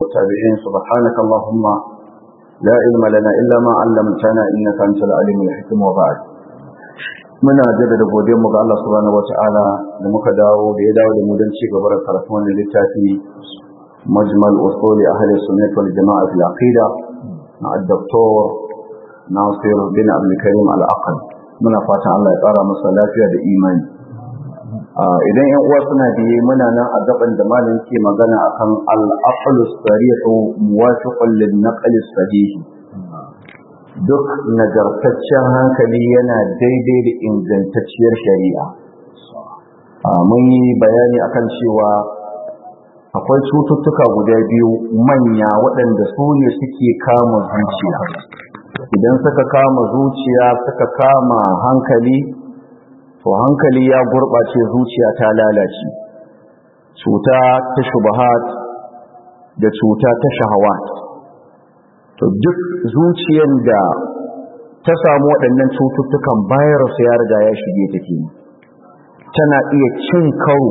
والتابعين سبحانك اللهم لا علم لنا إلا ما علمتنا إنك أنت العليم الحكيم وبعد muna jaddada godiyar mu ga Allah subhanahu wataala da muka dawo da ya dawo da mu don ci gaba da karatu wannan littafi majmal usuli ahli sunnah wal jamaa fil aqida na al-doktor Nasir bin Abdul Karim al-Aqal muna fatan Allah ya kara masa lafiya da imani idan yan uwa suna biye muna nan a gaban da malam ke magana akan al-aqlu sarihu muwafiqun lin naql sahih duk nagartaccen hankali yana daidai da ingantacciyar shari'a mun yi bayani akan cewa akwai cututtuka guda biyu manya waɗanda su ne suke kama zuciya idan suka kama zuciya suka kama hankali to hankali ya gurɓace zuciya ta lalace cuta ta shubahat da cuta ta shahawat to duk zuciyar da ta samu waɗannan cututtukan virus ya riga ya shige take tana iya cin karo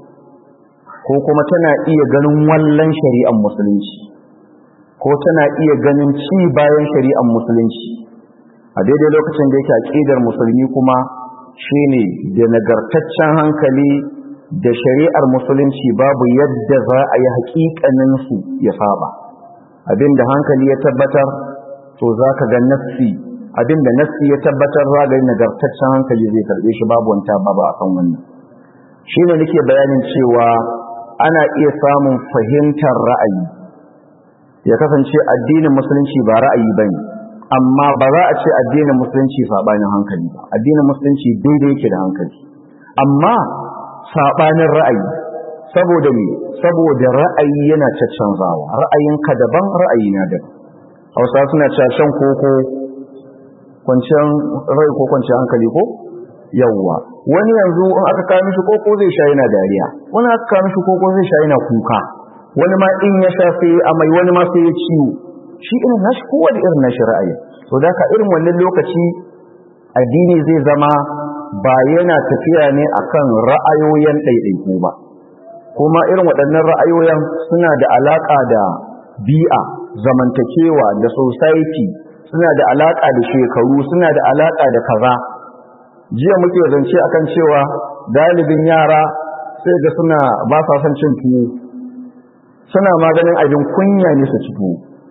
ko kuma tana iya ganin wallan shari'ar musulunci ko tana iya ganin ci bayan shari'ar musulunci a daidai lokacin da yake aƙidar musulmi kuma shine da nagartaccen hankali da shari'ar musulunci babu yadda za a yi haƙiƙanin su ya saba abinda hankali ya tabbatar to za ka ga nassi abinda nassi ya tabbatar za ga nagartaccen hankali zai karɓe shi babu wanta babu a kan wannan shi ne nake bayanin cewa ana iya samun fahimtar ra'ayi ya kasance addinin musulunci ba ra'ayi ba ne amma ba za a ce addinin musulunci saɓanin hankali ba addinin musulunci daidai yake da hankali amma saɓanin ra'ayi saboda me saboda ra'ayi yana caccanzawa ra'ayinka daban ra'ayi na daban hausa suna cewa shan koko kwanciyar rai ko kwanciyar hankali ko yawwa wani yanzu in aka kawo mishi koko zai sha yana dariya wani aka kawo mishi koko zai sha yana kuka wani ma in ya sha sai amai wani ma sai ya ciwo shi irin nashi kowa da irin nashi ra'ayi to da ka irin wannan lokaci addini zai zama ba yana tafiya ne akan ra'ayoyin ɗaiɗaiku ba kuma irin waɗannan ra'ayoyin suna da alaƙa da bi'a zamantakewa da society suna da alaƙa da shekaru suna da alaƙa da kaza jiya muke zance akan cewa dalibin yara sai ga suna ba sa son cin tuwo suna maganin abin kunya ne su ci tuwo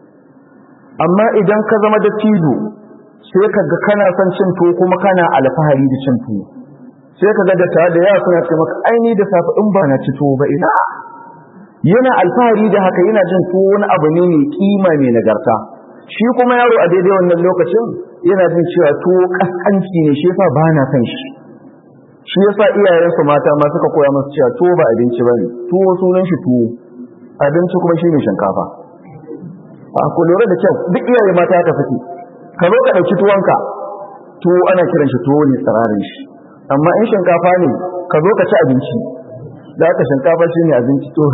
amma idan ka zama da tido sai ka ga kana son cin tuwo kuma kana alfahari da cin tuwo sai ka ga da tare da yawa suna ce maka aini da safe in ba na ci tuwo ba ina yana alfahari da haka yana jin tuwo wani abu ne mai kima mai nagarta shi kuma yaro a daidai wannan lokacin yana jin cewa tuwo kaskanci ne shi yasa ba na san shi shi yasa iyayensu mata ma suka koya masu cewa tuwo ba abinci ba ne tuwo sunan shi tuwo abinci kuma shi ne shinkafa a ku lura da kyau duk iyaye mata haka suke ka zo ka ɗauki tuwonka tuwo ana kiran shi tuwo ne tsirarin shi amma in shinkafa ne ka zo ka ci abinci da aka shinkafa shi ne abinci to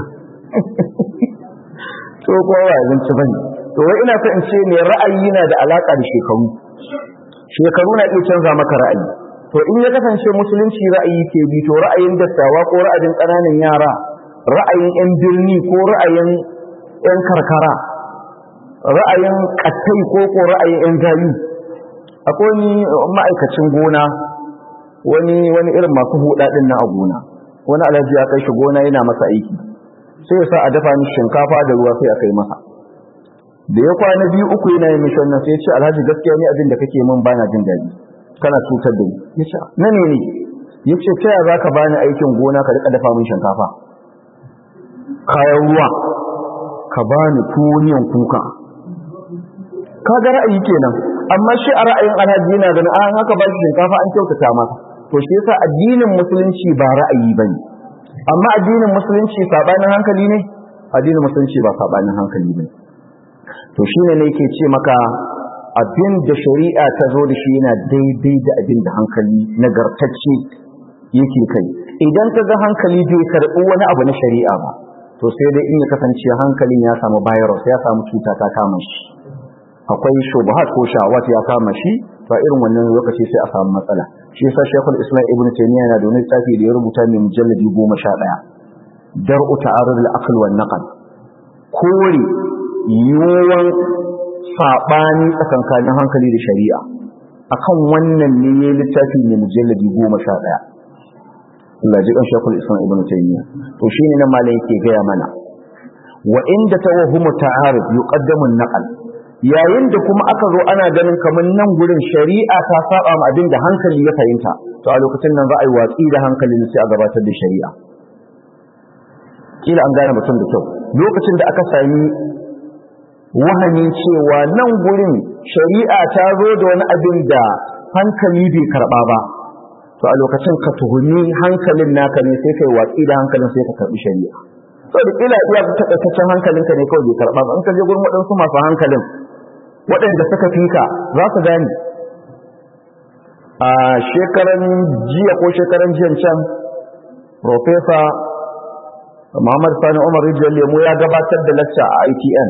to kuma ba abinci bane to wai ina so in ce ne ra'ayi na da alaka da shekaru shekaru na iya canza maka ra'ayi to in ya kasance musulunci ra'ayi ke bi to ra'ayin dattawa ko ra'ayin ƙananan yara ra'ayin yan birni ko ra'ayin yan karkara ra'ayin kattai ko ko ra'ayin yan gayu akwai ni ma'aikacin gona wani wani irin masu huda din na a gona wani alhaji ya kai shi gona yana masa aiki sai ya sa a dafa ni shinkafa da ruwa sai a kai masa da ya kwana biyu uku yana yin mishi wannan sai ya ce alhaji gaskiya ne abin da kake min bana jin daɗi kana cutar da ni ya ce na ne ne ya ce ta yaya za ka bani aikin gona ka rika dafa min shinkafa kayan ruwa ka bani tuwoniyan kuka ka ga ra'ayi kenan amma shi a ra'ayin alhaji yana ganin an haka ba shi shinkafa an kyautata masa to shi yasa addinin musulunci ba ra'ayi bane amma addinin musulunci sabanin hankali ne addinin musulunci ba sabanin hankali bane to shine ne yake ce maka abin da shari'a ta zo da shi yana daidai da abin da hankali nagartacce yake kai idan ka ga hankali bai karɓi wani abu na shari'a ba to sai dai in ya kasance hankalin ya samu virus ya samu cuta ta kama shi akwai shubuhat ko shawat ya kama shi to irin wannan lokaci sai a samu matsala shi yasa Sheikhul Islam Ibn Taymiyyah yana da wani littafi da ya rubuta mai mujalladi 11 dar'u ta'arud al-aql wan naql kore yiwuwan saɓani tsakankanin hankali da shari'a akan wannan ne ya littafi ne mujalladi goma sha ɗaya Allah ji kan shekul islam ibn taymiya to shine nan malam yake gaya mana wa inda tawahhumu ta'aruf yuqaddamu an-naql yayin da kuma aka zo ana ganin kamar nan gurin shari'a ta saba ma abin da hankali ya fahimta to a lokacin nan za a yi watsi da hankalin sai a gabatar da shari'a kila an gane mutum da kyau lokacin da aka sami wahamin cewa nan gurin shari'a ta zo da wani abin da hankali bai karba ba to a lokacin ka tuhumi hankalin naka ne sai kai watsi da hankalin sai ka karbi shari'a saboda kila iya takaitaccen hankalinka ne kawai bai karba ba in ka je gurin waɗansu masu hankalin waɗanda suka fika za su gane a shekaran jiya ko shekaran jiyan can Profesa Muhammad Sani Umar Rijiyar Lemu ya gabatar da lacca a ITN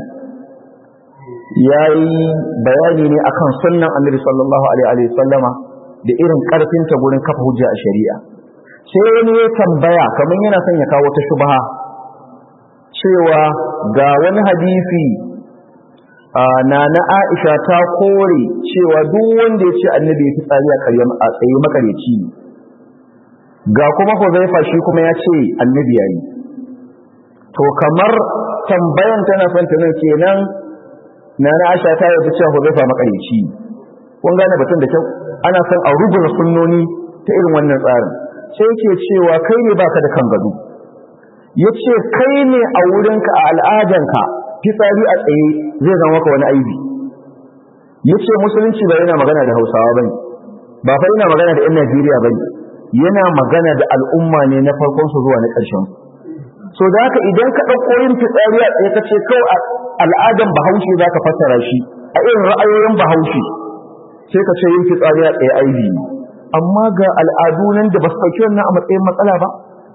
ya yi bayani ne akan sunnan Annabi sallallahu alaihi sallama da irin karfinta gurin kafa hujja a shari'a sai wani ya tambaya kamar yana son ya kawo ta shubha cewa ga wani hadisi na na Aisha ta kore cewa duk wanda ya ce annabi ya fi tsari a tsaye makareci ga kuma Huzaifa shi kuma ya ce annabi yayi to kamar tambayan tana son ta nan kenan na na Aisha ta yi cewa Huzaifa makareci kun gane batun da kyau ana son a rubuta sunnoni ta irin wannan tsarin sai yake cewa kai ne baka da kan gado yace kai ne a wurinka a al'adanka fitsari a tsaye zai zama maka wani aibi yace musulunci ba yana magana da Hausawa bane ba fa yana magana da 'yan Najeriya bane yana magana da al'umma ne na farkon su zuwa na ƙarshen so da haka idan ka ɗauko yin fitsari a tsaye kace kawai al'adan Bahaushe zaka fassara shi a irin ra'ayoyin Bahaushe sai ka ce yin fitsari a tsaye aibi ne amma ga al'adu nan da ba su ɗauki wannan a matsayin matsala ba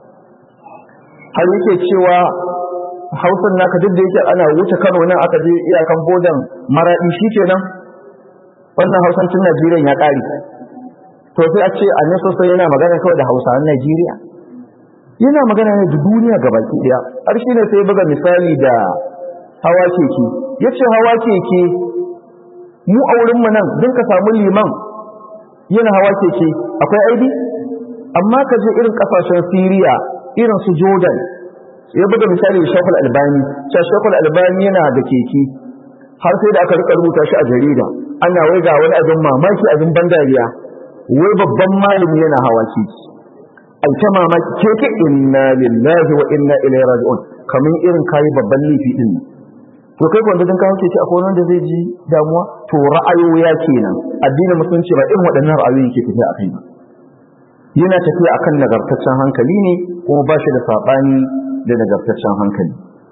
har yake cewa hausan naka duk da yake ana wuce kano nan aka je iyakan bodan maraɗi shi kenan wannan hausancin najeriya ya ƙari to sai a ce annan sosai yana magana kawai da hausawan najeriya yana magana ne da duniya ga baki ɗaya har shi ne sai buga misali da hawa keke ya ce hawa keke mu a wurinmu nan don ka samu liman yana hawa keke akwai aibi amma ka je irin ƙasashen siriya irin su jordan ya buga misali da shakul albani cewa shakul albani yana da keke har sai da aka rika rubuta shi a jarida ana wai ga wani abin mamaki abin ban dariya wai babban malami yana hawa keke ai ta mamaki keke inna lillahi wa inna ilaihi raji'un kamar irin kayi babban laifi din to kai wanda dan kawo keke akwai wanda zai ji damuwa to ra'ayoyi kenan addinin musulunci ba irin waɗannan ra'ayoyi ke tafiya akai ba yana tafiya akan nagartaccen hankali ne kuma ba shi da saɓani da nagartaccen hankali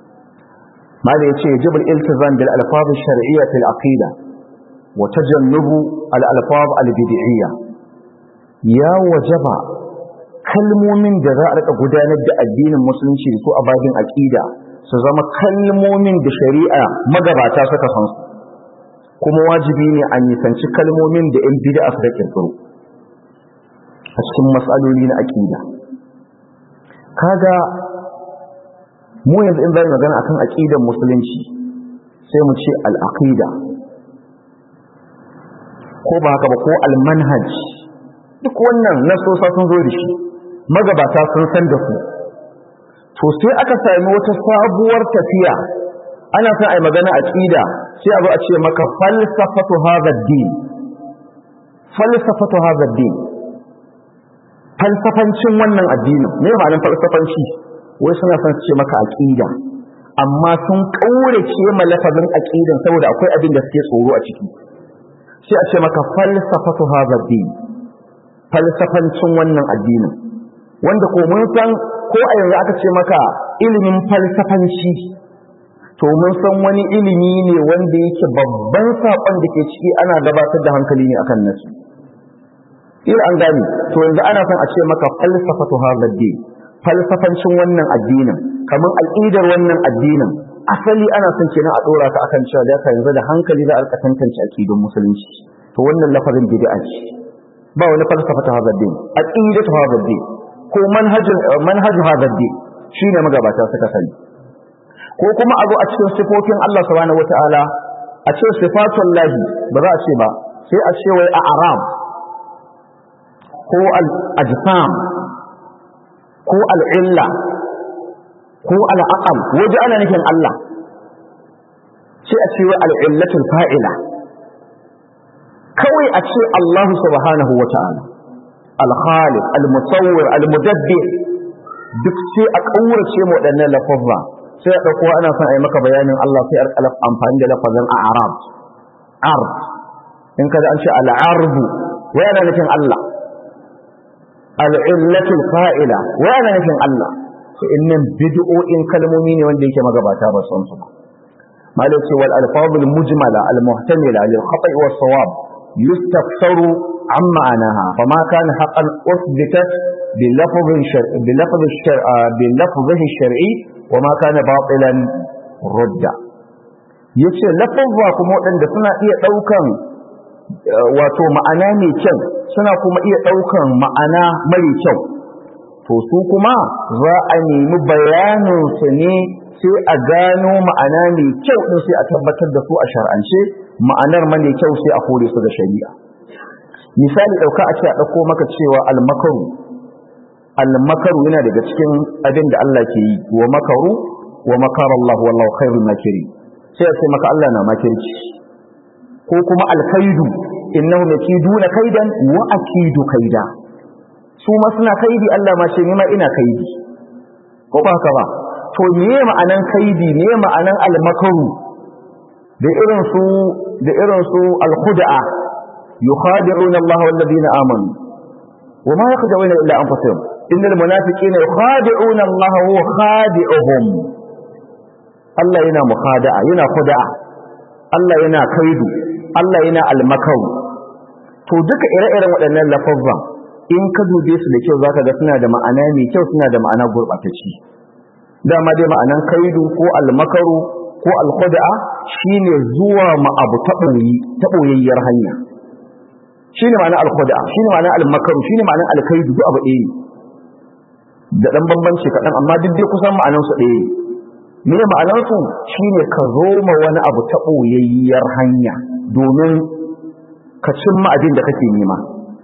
mala yace jibal iltizam bil alfaz ash-shar'iyya fil aqida wa tajannubu al alfaz al bid'iyya ya wajaba kalmomin da za a rika gudanar da addinin musulunci da su a babin aqida su zama kalmomin da shari'a magabata suka san su kuma wajibi ne a nisanci kalmomin da yan bid'a suka kirkiro a cikin matsaloli na aqida kaga mu yanzu in zai magana akan aqidar musulunci sai mu ce al-aqida ko ba haka ba ko al-manhaj duk wannan nasosa sun zo da shi magabata sun san da su to sai aka sami wata sabuwar tafiya ana son ai magana aqida sai a zo a ce maka falsafatu hadha ad-din falsafatu hadha ad-din falsafancin wannan addinin me ma'anar falsafanci wai suna son ce maka aqida amma sun kaurace ma lafazin aqidan saboda akwai abin da suke tsoro a ciki sai a ce maka falsafatu hadha din falsafancin wannan addinin wanda ko mun san ko a yanzu aka ce maka ilimin falsafanci to mun san wani ilimi ne wanda yake babban sakon da ke ciki ana gabatar da hankali ne akan nasu ila an gani to yanzu ana son a ce maka falsafatu hadha din falsafancin wannan addinin kamar al'idar wannan addinin asali ana son kenan a dora ka akan cewa da yanzu da hankali za a rika tantance akidun musulunci to wannan lafazin bid'a ce ba wani falsafa ta hadha din aqidatu hadha din ko manhajin manhaj hadha din shine magabata suka sani ko kuma a zo a cikin sifofin Allah subhanahu wataala a ce sifatun lahi ba za a ce ba sai a ce wai a aram ko al-ajsam ko al-illa ko al-aqal waje ana nufin Allah sai a ce wai al-illatul fa'ila kawai a ce Allah subhanahu wataala al-khaliq al-musawwir al-mudabbir duk sai a kaurace mu waɗannan lafazza sai a ɗauko ana son a yi maka bayanin Allah sai a amfani da lafazin a arab ard in kada an ce al'arbu wai ana nufin Allah al'illatul fa'ila wai ana nufin Allah to innan bid'o'in kalmomi ne wanda yake magabata ba son su ba malai ce wal alfazul mujmala al muhtamila lil khata'i was sawab yustafsaru an ma'anaha fama kana haqqan uthbitat bil lafz shar'i bil lafz shar'i bil lafz shar'i وما كان باطلا رد yace lafazza kuma waɗanda suna iya ɗaukan wato ma'ana mai kyau suna kuma iya ɗaukan ma'ana mara kyau to su kuma za a nemi bayanin su ne sai a gano ma'ana mai kyau din sai a tabbatar da su a shar'ance ma'anar mara kyau sai a kore su da shari'a misali ɗauka a ce a ɗauko maka cewa almakaru almakaru yana daga cikin abin da Allah ke yi wa makaru wa makar Allah wallahu khairul makiri sai sai maka Allah na makirci ko kuma alkaidu innahum yakiduna kaidan wa akidu kaida su ma suna kaidi Allah ma ce ni ma ina kaidi ko ba haka ba to me ma'anan kaidi me ma'anan almakaru da irin su da irin su alkhud'a yukhadi'una Allah wal ladina amanu وما يخدعون إلا أنفسهم إن المنافقين يخادعون الله وهو خادعهم الله ينا مخادعة ينا خدعة الله ينا كيد الله ينا المكر to duka ire-iren waɗannan lafazan in ka dube su da kyau zaka ga suna da ma'ana mai kyau suna da ma'ana gurɓatacci dama dai ma'anan kaidu ko almakaru ko alkhada'a shine zuwa ma abu ta ɓoyayyar hanya shine ma'anar alkhada'a shine ma'anar almakaru shine ma'anar alkaidu duk abu ɗaya da ɗan bambanci kaɗan amma duk dai kusan ma'anansu ɗaya me ma'anansu shine ka zo ma wani abu ta ɓoyayyar hanya domin ka cimma abin da kake nema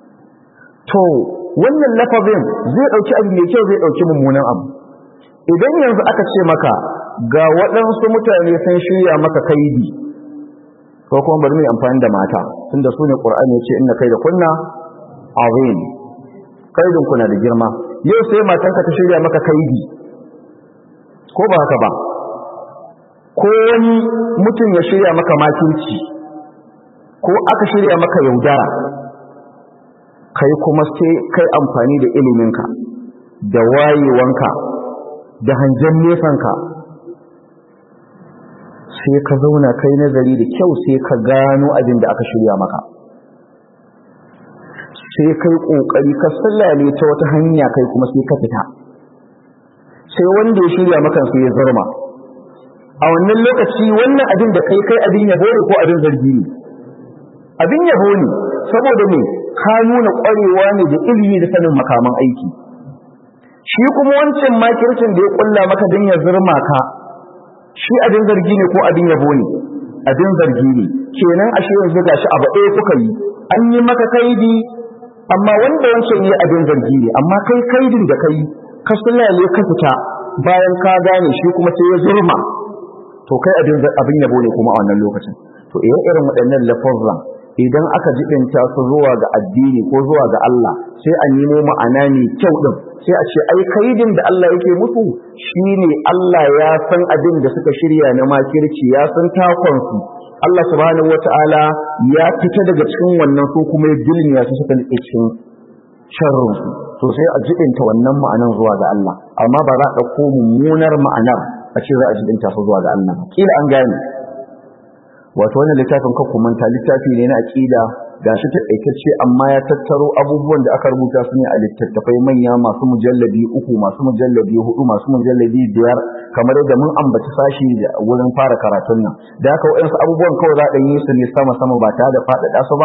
to wannan lafazin zai ɗauki abu mai kyau zai ɗauki mummunan abu idan yanzu aka ce maka ga waɗansu mutane sun shirya maka kaidi ko kuma bari mu amfani da mata tunda su ne ƙur'ani ya ce inna kai da kunna azim kaidin kuna da girma yau sai matanka ta shirya maka kaidi ko ba haka ba ko wani mutum ya shirya maka makirci ko aka shirya maka yaudara kai kuma sai kai amfani da iliminka da wayewanka da hangen nesanka sai ka zauna kai nazari da kyau sai ka gano abin da aka shirya maka sai kai kokari ka sallale ta wata hanya kai kuma sai ka fita sai wanda ya shirya maka sai ya zarma a wannan lokaci wannan abin da kai kai abin yabo ne ko abin zargi ne abin yabo ne saboda me ka nuna kwarewa ne da ilimi da sanin makaman aiki shi kuma wancan makircin da ya kulla maka don ya zurma ka shi abin zargi ne ko abin yabo ne abin zargi ne kenan ashe yanzu gashi abu ɗaya kuka yi an yi maka kaidi amma wanda wancan yi abin zargi ne amma kai kaidin da kai ka sulale ka fita bayan ka gane shi kuma sai ya zurma to kai abin abin yabo ne kuma a wannan lokacin to irin irin waɗannan lafazan idan aka jibinta su zuwa ga addini ko zuwa ga Allah sai a nemo ma'ana mai kyau din sai a ce ai kaidin da Allah yake musu shine Allah ya san abin da suka shirya na makirci ya san takon su Allah subhanahu wataala ya fita daga cikin wannan su kuma ya dulmiya su suka nike cikin sharrin su to sai a jibinta wannan ma'anan zuwa ga Allah amma ba za a ɗauko mummunar ma'anar a ce za a jibinta su zuwa ga Allah kila an gane wato wannan littafin kan manta littafi ne na aqida gashi ta daitacce amma ya tattaro abubuwan da aka rubuta su ne a littattafai manya masu mujalladi uku masu mujalladi hudu masu mujalladi biyar kamar yadda mun ambaci sashi wurin fara karatun nan da haka waɗansu abubuwan kawai za a yi su ne sama sama ba tare da faɗaɗa su ba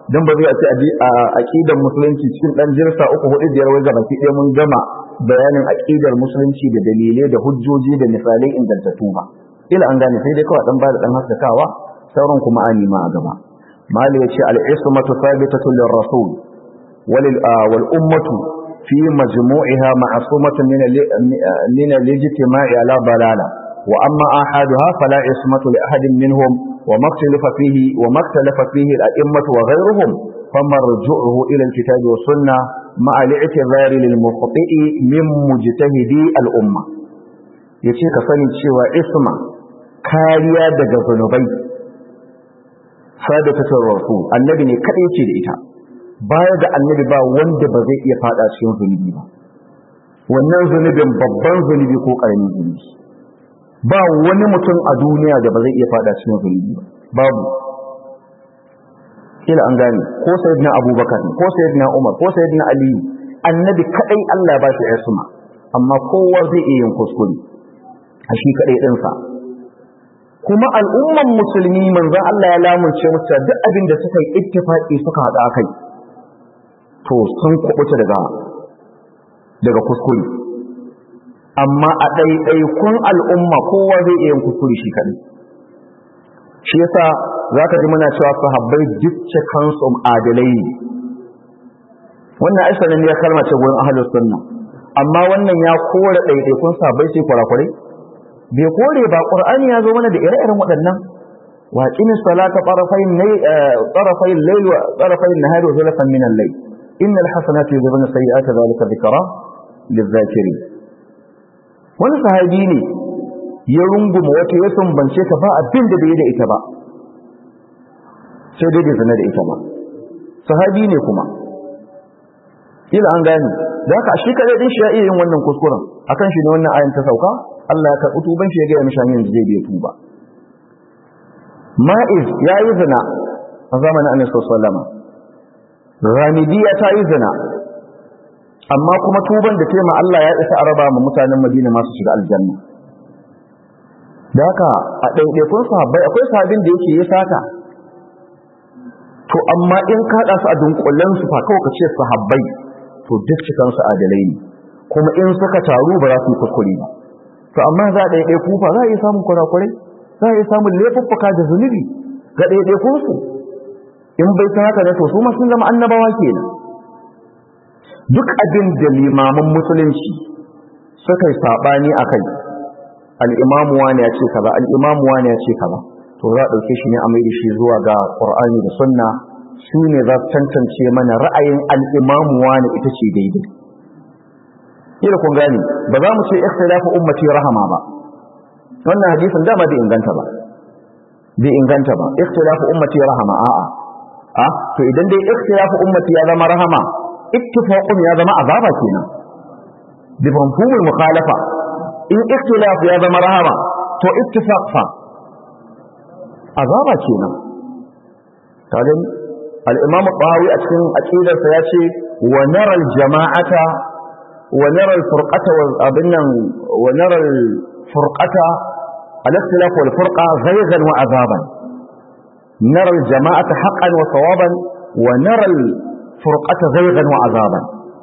dan ba zai a ce a aqidar musulunci cikin dan jirsa uku hudu biyar wai gaba ɗaya mun gama bayanin aqidar musulunci da dalilai da hujjoji da misalai ingantattu ba ila an gane sai dai kawai dan bada dan haskakawa sauran kuma ani ma a gaba mali yace al-ismatu thabitatu lir-rasul wal ummatu fi majmu'iha ma'sumatun min min al-ijtima'i ala dalala wa amma ahaduha fala ismatu li ahadin minhum wa maktalafa fihi wa maktalafa fihi al-a'immatu wa ghayruhum famarju'uhu ila al-kitabi wa sunnah ma'a al-i'tibari lil-mukhti'i min mujtahidi al-umma yace ka sani cewa isma kariya daga zunubai sadatatul rasul annabi ne kadai ce da ita baya ga annabi ba wanda ba zai iya fada cikin zunubi ba wannan zunubin babban zunubi ko karamin zunubi ba wani mutum a duniya da ba zai iya fada cikin zunubi ba babu kila an gane ko sayyidina abubakar ko sayyidina umar ko sayyidina ali annabi kadai Allah ba shi isma amma kowa zai iya yin kuskure a shi kadai dinsa kuma al'umman musulmi manzon Allah ya lamunce musu duk abin da suka yi ittifaqi suka hada kai to sun kubuta daga daga kuskure amma a ɗaiɗaikun al'umma kowa zai iya yin kuskure shi kaɗai shi yasa zaka ji muna cewa sahabbai duk kansu adalai ne wannan aisha ne ya kalma ce gurin ahlus sunna amma wannan ya kore ɗaiɗaikun sahabbai sai kwarakwarai bai kore ba qur'ani ya zo mana da ire-iren waɗannan wa qimi salata tarafayn nay tarafayn layl wa tarafayn nahar wa zulfan min al-layl innal hasanati yudhibuna sayyi'ati dhalika dhikra lidh-dhakirin wani sahabi ne ya runguma wata ya sumbance ta ba abin da bai da ita ba sai dai bai zina da ita ba sahabi ne kuma kila an gani da haka shi kadai din shi ya iya yin wannan kuskuren akan shi ne wannan ayan ta sauka Allah ya karɓi tuban shi ya gaya mishi hanyar da zai bai tuba ma'iz ya yi zina a zamanin annabi sallallahu ramidiya ta yi zina amma kuma tuban da tema Allah ya isa araba ma mutanen Madina masu shiga aljanna da haka a ɗaiɗaikun sahabbai akwai sahabin da yake ya sata to amma in kaɗa su a dunkulen su fa kawai ka ce sahabbai to duk cikan su adalai ne kuma in suka taru ba za su yi kuskure ba to amma za a ɗaiɗai kufa za a iya samun kurakurai za a iya samun laifuffuka da zunubi ga ɗaiɗaikun su in bai san haka da to su ma sun zama annabawa kenan duk abin da limaman musulunci suka yi saɓani a kai al'imamu wani ya ce kaza al'imamu wani ya ce kaza to za a ɗauke shi ne a mai da shi zuwa ga ƙur'ani da sunna su ne za su tantance mana ra'ayin al'imamu wani ita ce daidai kila kun gane ba za mu ce ikhtilafu ummati rahama ba wannan hadisin dama bai inganta ba bai inganta ba ikhtilafu ummati rahama a'a a to idan dai ikhtilafu ummati ya zama rahama ittifaqun ya zama azaba kenan bi mafhumul mukhalafa in ikhtilaf ya zama rahama to ittifaq fa azaba kenan kaga al-imam al-bahawi a cikin aqidarsa ya ce wa nara al-jama'ata ونرى الفرقة وابنا ونرى الفرقة الاختلاف والفرقة زيغا وعذابا نرى الجماعة حقا وصوابا ونرى الفرقة زيغا وعذابا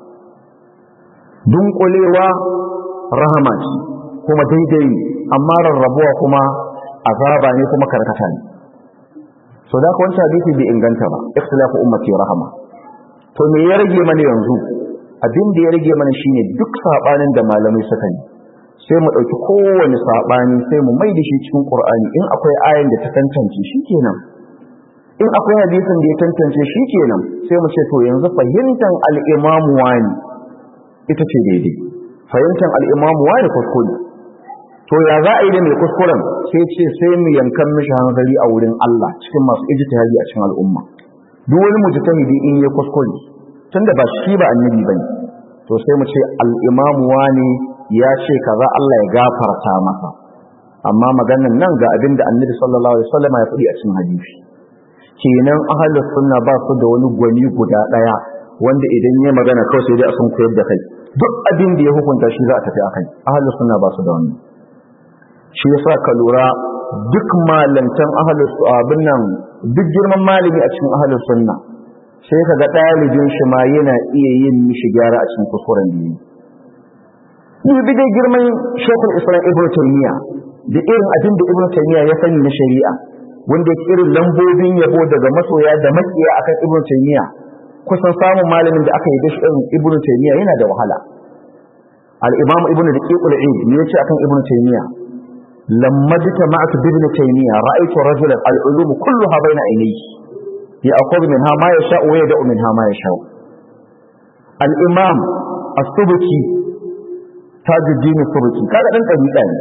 دون قليوة رحمة كما ديدي أما الربوة كما عذابا كما كركتان so da kwanci hadisi bai inganta ba ikhtilafu ummati rahama to me ya rage mana yanzu abin da ya rage mana shine duk sabanin da malamai suka yi sai mu dauki kowane sabani sai mu mai da shi cikin Qur'ani in akwai ayan da ta tantance shikenan in akwai hadisin da ya tantance shikenan sai mu ce to yanzu fahimtan al-Imam wani ita ce daidai fahimtan al-Imam wani kuskure to ya za a yi da mai kuskuren sai ce sai mu yankan mishi hanzari a wurin Allah cikin masu ijtihadi a cikin al'umma duk wani mujtahidi in ya kuskure tunda ba shi ba annabi bane to sai mu ce al-imamu wani ya ce kaza Allah ya gafarta masa amma maganan nan ga abinda annabi sallallahu alaihi wasallam ya faɗi a cikin hadisi kenan ahlus sunna ba su da wani gwani guda daya wanda idan ya magana kawai sai dai a sun koyar da kai duk abin da ya hukunta shi za a tafi akai ahlus sunna ba su da wani shi yasa ka lura duk malantan ahlus abin nan duk girman malami a cikin ahlus sunna sai ka ga ɗalibin shi ma yana iya yin mishi gyara a cikin kuskuren da yi dubi dai girman shekul islam ibn taymiya da irin abin da ibn taymiya ya sani na shari'a wanda ya irin lambobin yabo daga masoya da makiya akan ibn taymiya kusan samun malamin da aka yi da shi irin ibn taymiya yana da wahala al-imam ibn daqiqul eid ne yace akan ibn taymiya lamma jitama'tu bi ibn taymiya ra'aytu rajulan al-ulum kulluha bayna aynayhi ya'khudhu minha ma yasha'u wa yad'u minha ma yasha'u al-imam as-subki tajuddin as-subki kaga dan dabi'a ne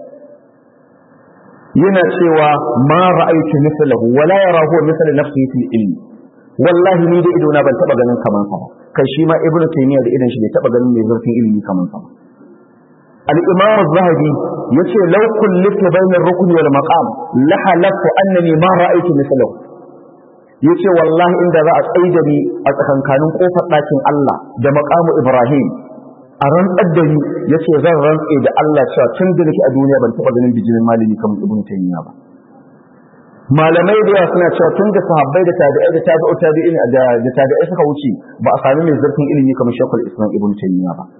yana cewa ma ra'aytu mithlahu wa la yarahu mithla nafsihi fil ilmi wallahi ni da idona ban taba ganin kaman sa kai shi ma ibnu taymiya da idan shi bai taba ganin mai zurfin ilimi kaman sa al-imam az-zahabi yace law kulliftu bayna ar-rukn wal maqam la halaftu annani ma ra'aytu mithlahu yace wallahi inda za a tsaida ni a tsakankanin kofar ɗakin Allah da maqamu Ibrahim a rantsar da ni yace zan rantse da Allah cewa tun da nake a duniya ban taba ganin bijimin malami kamar Ibn Taymiyyah ba malamai da yawa suna cewa tun da sahabbai da tabi'ai da tabi'u tabi'in da da tabi'ai suka wuce ba a sami mai zurfin ilimi kamar Sheikhul Islam Ibn Taymiyyah ba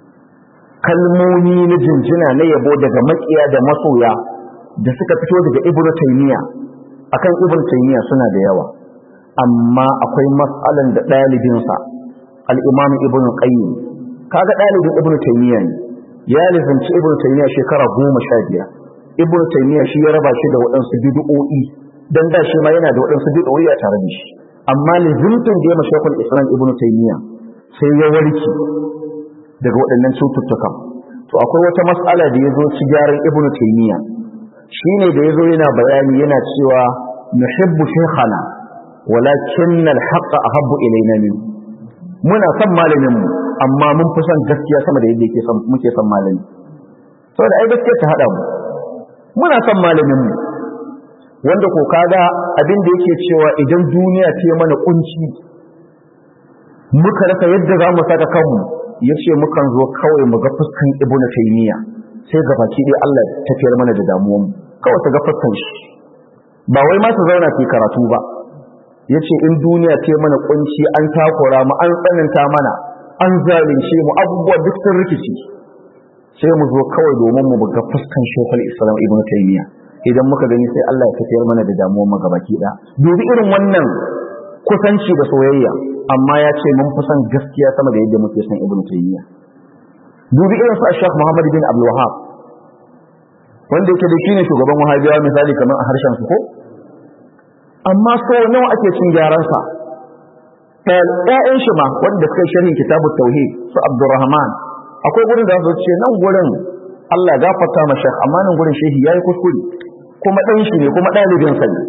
kalmomi na jinjina na yabo daga makiya da masoya da suka fito daga Ibn Taymiyyah akan Ibn Taymiyyah suna da yawa amma akwai matsalan da ɗalibinsa al-Imam Ibn Qayyim kaga ɗalibin Ibn Taymiyyah ne ya lizinci Ibn Taymiyyah shekara goma sha biyar Ibn Taymiyyah shi ya raba shi da waɗansu bid'o'i dan da shi ma yana da waɗansu bid'o'i a tare da shi amma lizimtin da ya mashakul Islam Ibn Taymiyyah sai ya warke daga waɗannan cututtukan to akwai wata mas'ala da ya zo ci gyaran Ibn Taymiyyah shine da ya zo yana bayani yana cewa nuhibbu shaykhana walakin al-haqq ahabbu ilayna min muna son malamin mu amma mun fi son gaskiya sama da yadda yake son muke son malami saboda ai gaskiya ta hada mu muna son malamin mu wanda ko kaga abin da yake cewa idan duniya ta mana kunci muka rasa yadda za mu saka kanmu yace mukan zo kawai mu ga fuskan ibnu taymiya sai ga baki dai Allah ya tafiyar mana da damuwan mu kawai ta ga fuskan shi ba wai ma su zauna su karatu ba yace in duniya ta mana kunci an takura mu an tsananta mana an zalunce mu abubuwa duk sun rikici sai mu zo kawai domin mu ga fuskan shekul islam ibnu taymiya idan muka gani sai Allah ya tafiyar mana da damuwar mu gabaki da dubi irin wannan kusanci da soyayya amma ya ce mun fi son gaskiya sama da yadda muke son ibnu taymiya dubi irin su Sheikh Muhammad bin Abdul Wahhab wanda yake da shine shugaban wahabiyawa misali kamar a harshen su ko amma so nawa ake cin gyaran sa ƴaƴan shi ma wanda suka sharhin kitabut tauhid su Abdurrahman akwai gurin da su ce nan gurin Allah ya gafarta ma shekh amma nan gurin shehi yayi kuskure kuma dan shi ne kuma dalibin sa ne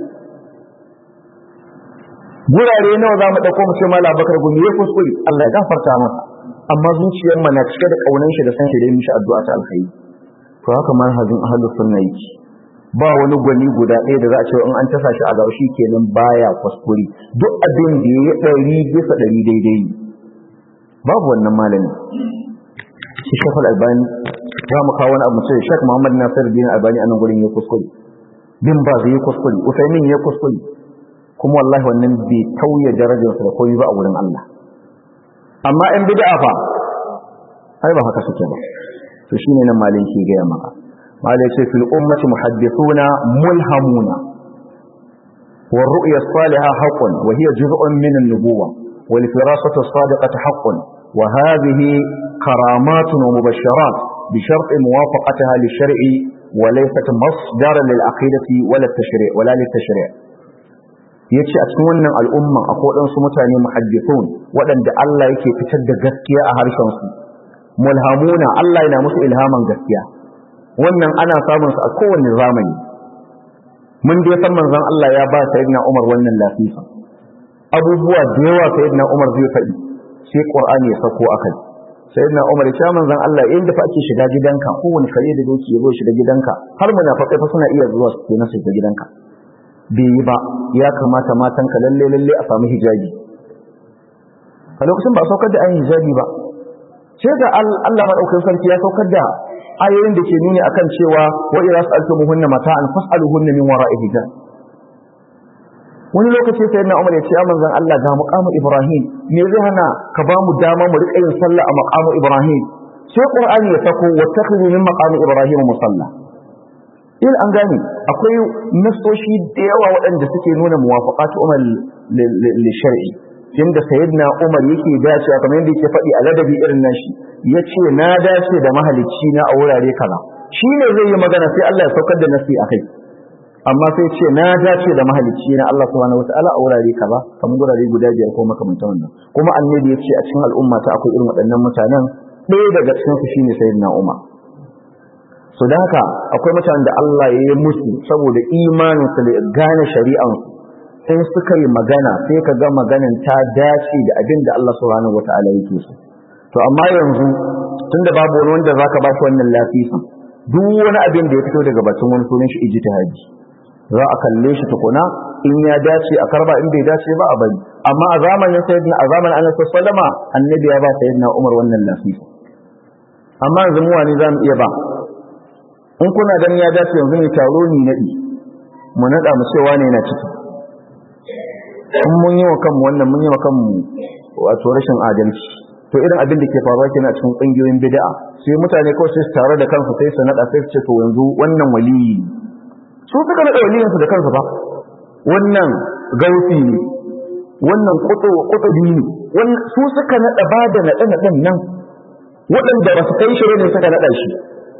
gurare nawa za mu dauko mu ce mala bakar gumi yayi kuskure Allah ya gafarta masa amma zuciyar mu na cike da kaunan shi da san shi da mishi addu'a ta alkhairi to haka manhajin ahlus sunna yake ba wani gwani guda ɗaya da za a ce in an tasa shi a gaushi kenan baya kuskure duk abin da ya ɗari bisa ɗari daidai babu wannan malami shi shekul albani za mu kawo wani abu ce shek muhammad nasir bin albani a nan gurin ya kuskure bin ba zai yi kuskure usaimin ya kuskure kuma wallahi wannan bai tauye darajarsa da koyi ba a wurin allah amma in bid'a fa ai ba haka suke ba to shine nan malin ke gaya maka malai ce fil ummati muhaddithuna mulhamuna والرؤيا الصالحة حق وهي جزء من النبوة والفراسة الصادقة حق وهذه كرامات ومبشرات بشرط موافقتها للشرع وليست مصدرا للعقيدة ولا التشريع ولا للتشريع yace a cikin wannan al'umma akwai waɗansu mutane muhaddithun waɗanda Allah yake fitar da gaskiya a harshen su mulhamuna Allah yana musu ilhaman gaskiya wannan ana samun su a kowane zamani mun dai san manzon Allah ya ba sayyidina Umar wannan lafiya abubuwa da yawa sayyidina Umar zai faɗi sai Qur'ani ya sako akai sayyidina Umar ya manzon Allah inda fa ake shiga gidanka kowane kare da doki ya zo shiga gidanka har munafikai fa suna iya zuwa su kenan shiga gidanka bai yi ba ya kamata matanka lalle lalle a samu hijabi a lokacin ba saukar da ayin hijabi ba sai ga Allah madaukakin sarki ya saukar da ayoyin da ke nuni akan cewa wa idza sa'altumuhunna mata'an fas'aluhunna min wara'i hijab wani lokaci sai na Umar ya ce manzon Allah ga maqamu Ibrahim me zai hana ka ba mu dama mu rika yin sallah a maqamu Ibrahim sai Qur'ani ya sako wattakhidhu min maqami Ibrahim musalla il an gane akwai nasoshi da yawa waɗanda suke nuna muwafaqatu Umar li shar'i inda sayyidina Umar yake dacewa kamar yadda yake faɗi a ladabi irin nashi yace na dace da mahalicci na a wurare kaza shine zai yi magana sai Allah ya saukar da nasi akai amma sai ce na dace da mahalicci na Allah subhanahu wataala a wurare kaza kamar wurare guda biyar ko makamantan wannan kuma annabi yace a cikin al'umma ta akwai irin waɗannan mutanen ɗaya daga cikin su shine sayyidina Umar so da haka akwai mutanen da Allah ya yi musu saboda imanin su da gane shari'an su sai suka yi magana sai ka ga maganan ta dace da abin da Allah subhanahu wataala yake so to amma yanzu tunda babu wani wanda zaka ba shi wannan lafiya duk wani abin da ya fito daga batun wani sunan shi ijtihadi za a kalle shi tukuna in ya dace a karba in bai dace ba a bari amma a zamanin sayyidina a zamanin annabi sallama annabi ya ba sayyidina Umar wannan lafiya amma yanzu mu wani zamu iya ba in kuna ganin ya dace yanzu ne taro ni nadi mu nada mu cewa ne na ciki in mun yi wa kanmu wannan mun yi wa kanmu wato rashin adalci to irin abin da ke faruwa kenan a cikin kungiyoyin bid'a sai mutane kawai sai su tare da kansu sai su nada sai su ce to yanzu wannan waliyi su suka nada waliyin su da kansu ba wannan gausi ne wannan kutu kutubi ne wannan su suka nada ba da nada nadan nan waɗanda ba su kai shi ne suka nada shi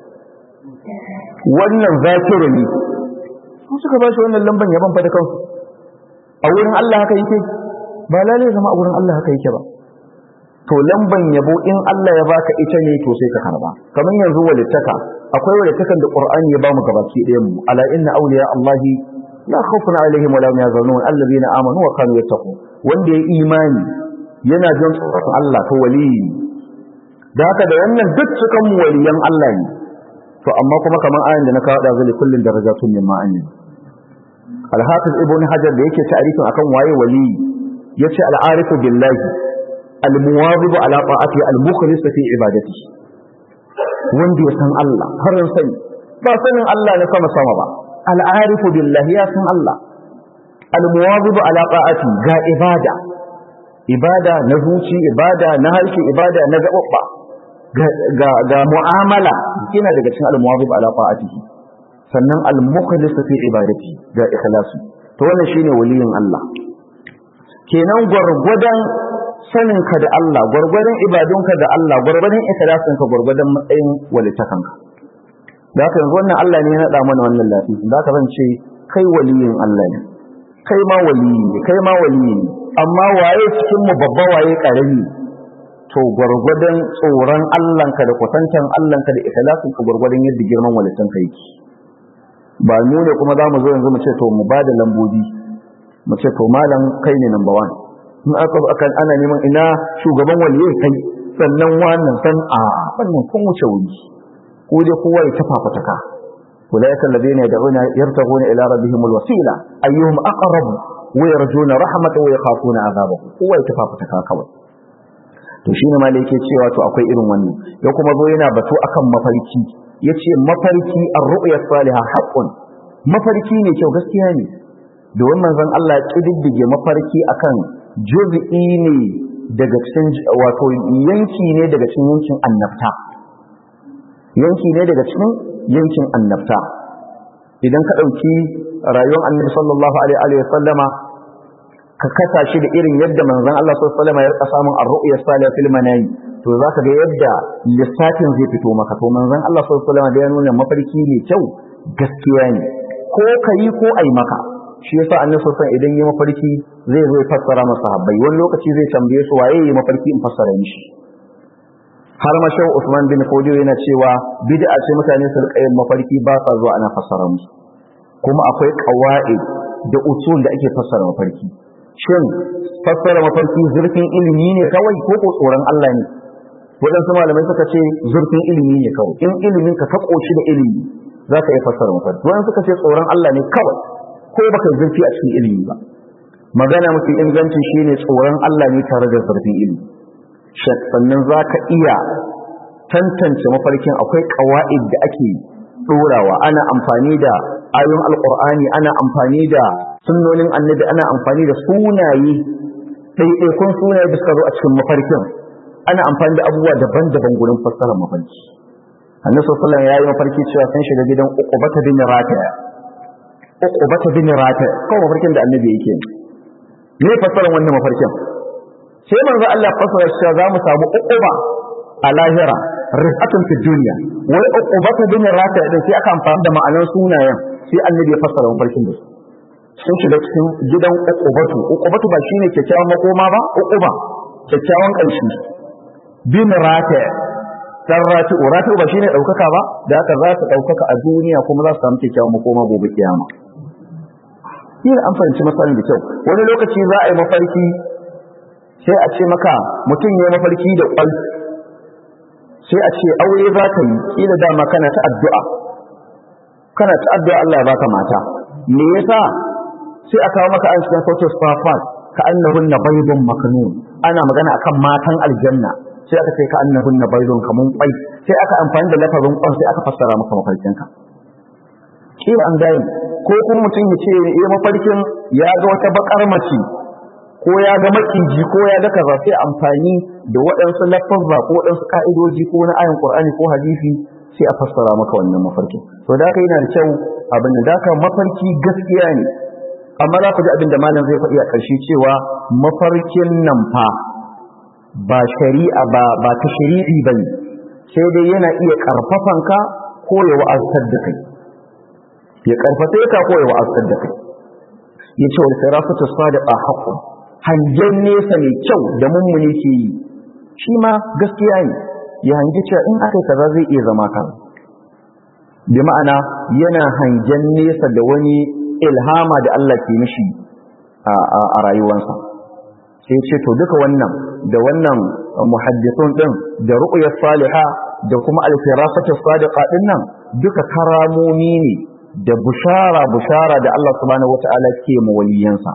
wannan zakiru ne su suka ba shi wannan lamban yaban fa da kansu a wurin Allah haka yake ba lalai zama a wurin Allah haka yake ba to lamban yabo in Allah ya baka ita ne to sai ka karba kamar yanzu walittaka akwai walittakan da Qur'ani ya bamu gabaki ɗayan mu ala inna awliya Allah la khawfun alaihim wa la hum yahzanun alladhina amanu wa kanu yattaqun wanda ya imani yana jin tsoron Allah to wali da haka da wannan duk cikan mu waliyan Allah ne to amma kuma kamar ayin da na kawo da zali kullun darajatun mimma anni al-hafiz ibn hajar da yake ta'arifin akan waye wali yace al-arifu billahi al-muwadhib ala ta'ati al-mukhlis fi ibadati wanda ya san Allah har sani ba sanin Allah na sama sama ba al-arifu billahi ya san Allah al-muwadhib ala ta'ati ga ibada ibada na zuci ibada na harshe ibada na gababba ga ga mu'amala kina daga cikin al-muwadhib ala ta'atihi sannan al-mukhlis fi ibadati ga ikhlasi to wannan shine waliyin Allah kenan gwargwadon saninka da Allah gwargwadon ibadunka da Allah gwargwadon ikhlasinka gwargwadon matsayin walitakanka da haka yanzu wannan Allah ne ya nada mana wannan lafiya da haka zan ce kai waliyin Allah ne kai ma waliyi ne kai ma waliyi ne amma waye cikin mu babba waye karami to gwargwadon tsoron Allahnka da kusantan Allahnka da ikhlasinka gwargwadon yadda girman walitanka yake ba mu ne kuma za mu zo yanzu mu ce to mu ba da lambobi mu ce to malam kai ne number one in aka akan ana neman ina shugaban waliyai kai sannan wannan san a wannan kun wuce wuri ko dai kowa ya tafa fataka ulaika alladhina yad'una yartaguna ila rabbihim alwasila ayyuhum aqrab wa yarjuna rahmatahu wa yakhafuna adhabahu kowa ya tafa fataka kawai to shine malai yake cewa to akwai irin wannan ya kuma zo yana batu akan mafarki yace mafarki ar-ru'ya salihah haqqun mafarki ne kyau gaskiya ne domin manzon Allah ya kididdige mafarki akan juz'i ne daga cikin wato yanki ne daga cikin yankin annabta yanki ne daga cikin yankin annabta idan ka dauki rayuwar annabi sallallahu alaihi wa sallama ka kasa shi da irin yadda manzon Allah sallallahu alaihi wa sallama ya rika samun ar-ru'ya salihah fil manami to zaka ga yadda lissafin zai fito maka to manzon Allah sallallahu alaihi wa sallama da ya nuna mafarki ne kyau gaskiya ne ko kai ko ai maka shi yasa annabi sallallahu idan yi mafarki zai zo fassara masa sahabbai wani lokaci zai tambaye su waye yi mafarki in fassara mishi har ma shehu Usman bin Fodiyo yana cewa bid'a ce mutane su rika yin mafarki ba sa zuwa ana fassara musu kuma akwai qawaid da usul da ake fassara mafarki shin fassara mafarki zurfin ilimi ne kawai ko ko tsoron Allah ne waɗansu malamai suka ce zurfin ilimi ne kawai in ilimin ka ka koshi da ilimi za ka iya fassara mafarki wani suka ce tsoron Allah ne kawai ko baka zurfi a cikin ilimi ba magana mafi inganci shine tsoron Allah ne tare da zurfin ilimi sannan za ka iya tantance mafarkin akwai ƙawa'id da ake ɗorawa ana amfani da ayon alƙur'ani ana amfani da sunnonin annabi ana amfani da sunaye ɗaiɗaikun sunaye da suka zo a cikin mafarkin ana amfani da abubuwa daban-daban gurin fassarar mafarki annabi sallallahu alaihi ya yi mafarki cewa sun shiga gidan uqbata bin rataya uqbata bin rataya kawai mafarkin da annabi yake ne fassarar wannan mafarkin sai manzo Allah fassara cewa za mu samu uquba a lahira rifatun fi duniya wai uqbata bin rataya din sai aka amfani da ma'anar sunayen sai annabi ya fassara mafarkin da su sun shiga cikin gidan uqubatu uqubatu ba shine kyakkyawan makoma ba uquba kyakkyawan ƙarshe bin rata dan rati rati ba shine daukaka ba da haka za su daukaka a duniya kuma za su samu kyakkyawan makoma gobe kiyama yin an fahimci matsalar da kyau wani lokaci za a yi mafarki sai a ce maka mutum ya mafarki da kwal sai a ce aure za ka yi kila dama kana ta addu'a kana ta addu'a Allah ya baka mata me yasa sai a kawo maka an cikin sautin safat ka annahunna baydun maknun ana magana akan matan aljanna sai aka ce ka annahunna baydun kamun kwai sai aka amfani da lafazin kwan sai aka fassara maka mafarkin ka kila an gane ko kuma mutum ya ce ya mafarkin ya ga wata bakar mace ko ya ga maciji ko ya ga kaza sai amfani da waɗansu lafazza ko waɗansu ka'idoji ko na ayin qur'ani ko hadisi sai a fassara maka wannan mafarkin to da haka yana da kyau abin da haka mafarki gaskiya ne amma za ku ji abin da malam zai faɗi a ƙarshe cewa mafarkin nan fa ba shari'a ba ba ta shari'i bane sai dai yana iya karfafan ka ko ya wa'azar da kai ya karfafe ka ko ya wa'azar da kai ya ce wal firasatu sadiqa haqqun hangen nesa mai kyau da mummuni ke yi shi ma gaskiya ne ya hangi cewa in aka kaza zai iya zama kan bi ma'ana yana hangen nesa da wani ilhama da Allah ke mishi a rayuwarsa sai ce to duka wannan da wannan muhaddithun din da ru'yas saliha da kuma al-firasatu sadiqa din nan duka karamomi ne da bushara bushara da Allah subhanahu wata'ala ke mu waliyansa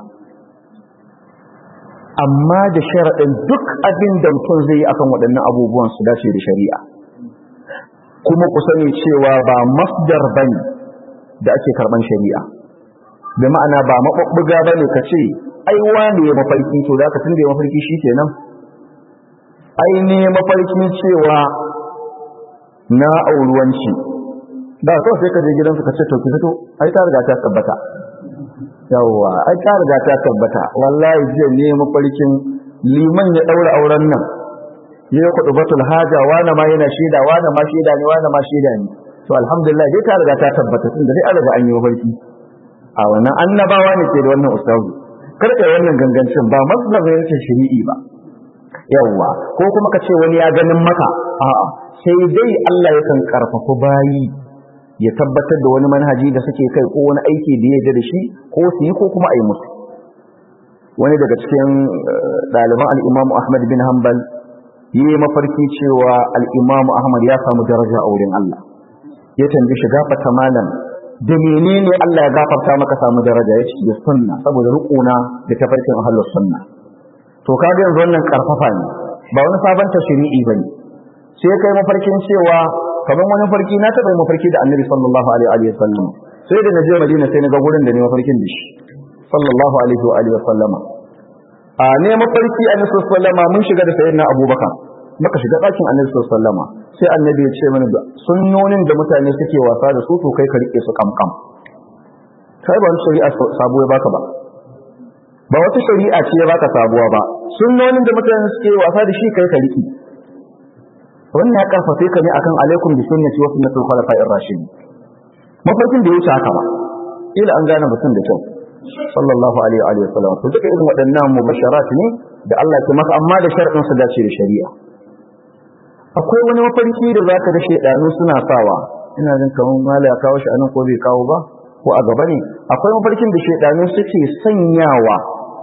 amma da sharadin duk abin da mutum zai yi akan waɗannan abubuwan su dace da shari'a kuma ku sani cewa ba masdar bane da ake karban shari'a da ma'ana ba maɓuɓɓuga ba ne ka ce ai wane ya mafarki to da ka tun da ya mafarki shi kenan ai ne mafarkin cewa na auruwanci da kawai sai ka je gidansu ka ce to ki fito ai ta riga ta tabbata yawwa ai ta riga ta tabbata wallahi jiya ne mafarkin liman ya ɗaura auren nan ya kuɗu batul haja wane ma yana shaida wane ma shaida ne wane ma shaida ne to alhamdulillah dai ta riga ta tabbata tun da dai an riga an yi mafarki a wannan annabawa ne ke da wannan ustazu karka wannan gangancin ba mazhabin yake shari'i ba yawwa ko kuma ka ce wani ya ganin maka a'a sai dai Allah yakan karfafa bayi ya tabbatar da wani manhaji da suke kai ko wani aiki da ya yarda da shi ko su yi ko kuma a yi musu wani daga cikin ɗaliban al-Imam Ahmad bin Hanbal yi mafarki cewa al-Imam Ahmad ya samu daraja a wurin Allah ya tambaye shi gafata malam da menene Allah ya gafarta maka samu daraja ya ce da sunna saboda rukuna da tafarkin ahlus sunna to kaga yanzu wannan karfafa ne ba wani sabon tashri'i bane sai kai mafarkin cewa kamar wani farki na taɓa mafarki da Annabi sallallahu alaihi wa sallam sai da naje Madina sai na ga gurin da ne mafarkin da shi sallallahu alaihi wa alihi wa sallama a ne mafarki Annabi sallallahu alaihi wa sallama mun shiga da sayyidina Abubakar muka shiga ɗakin Annabi sallallahu alaihi wa sallama sai Annabi ya ce mana sunnonin da mutane suke wasa da su to kai ka rike su kamkam kai ba wani shari'a sabo ya baka ba ba wata shari'a ce ya baka sabuwa ba sunnonin da mutane suke wasa da shi kai ka rike wannan ya karfafe ka ne akan alaikum bi sunnati wa sunnatul khulafa'ir rashidin mafarkin da ya wuce haka ba ila an gane mutum da kyau sallallahu alaihi wa sallam to duka irin waɗannan mubasharat ne da Allah ke maka amma da sharɗin su dace da shari'a akwai wani mafarki da zaka da shedanu suna sawa ina jin kamar mala ya kawo shi anan ko bai kawo ba ko a gaba ne akwai mafarkin da shedanu suke sanyawa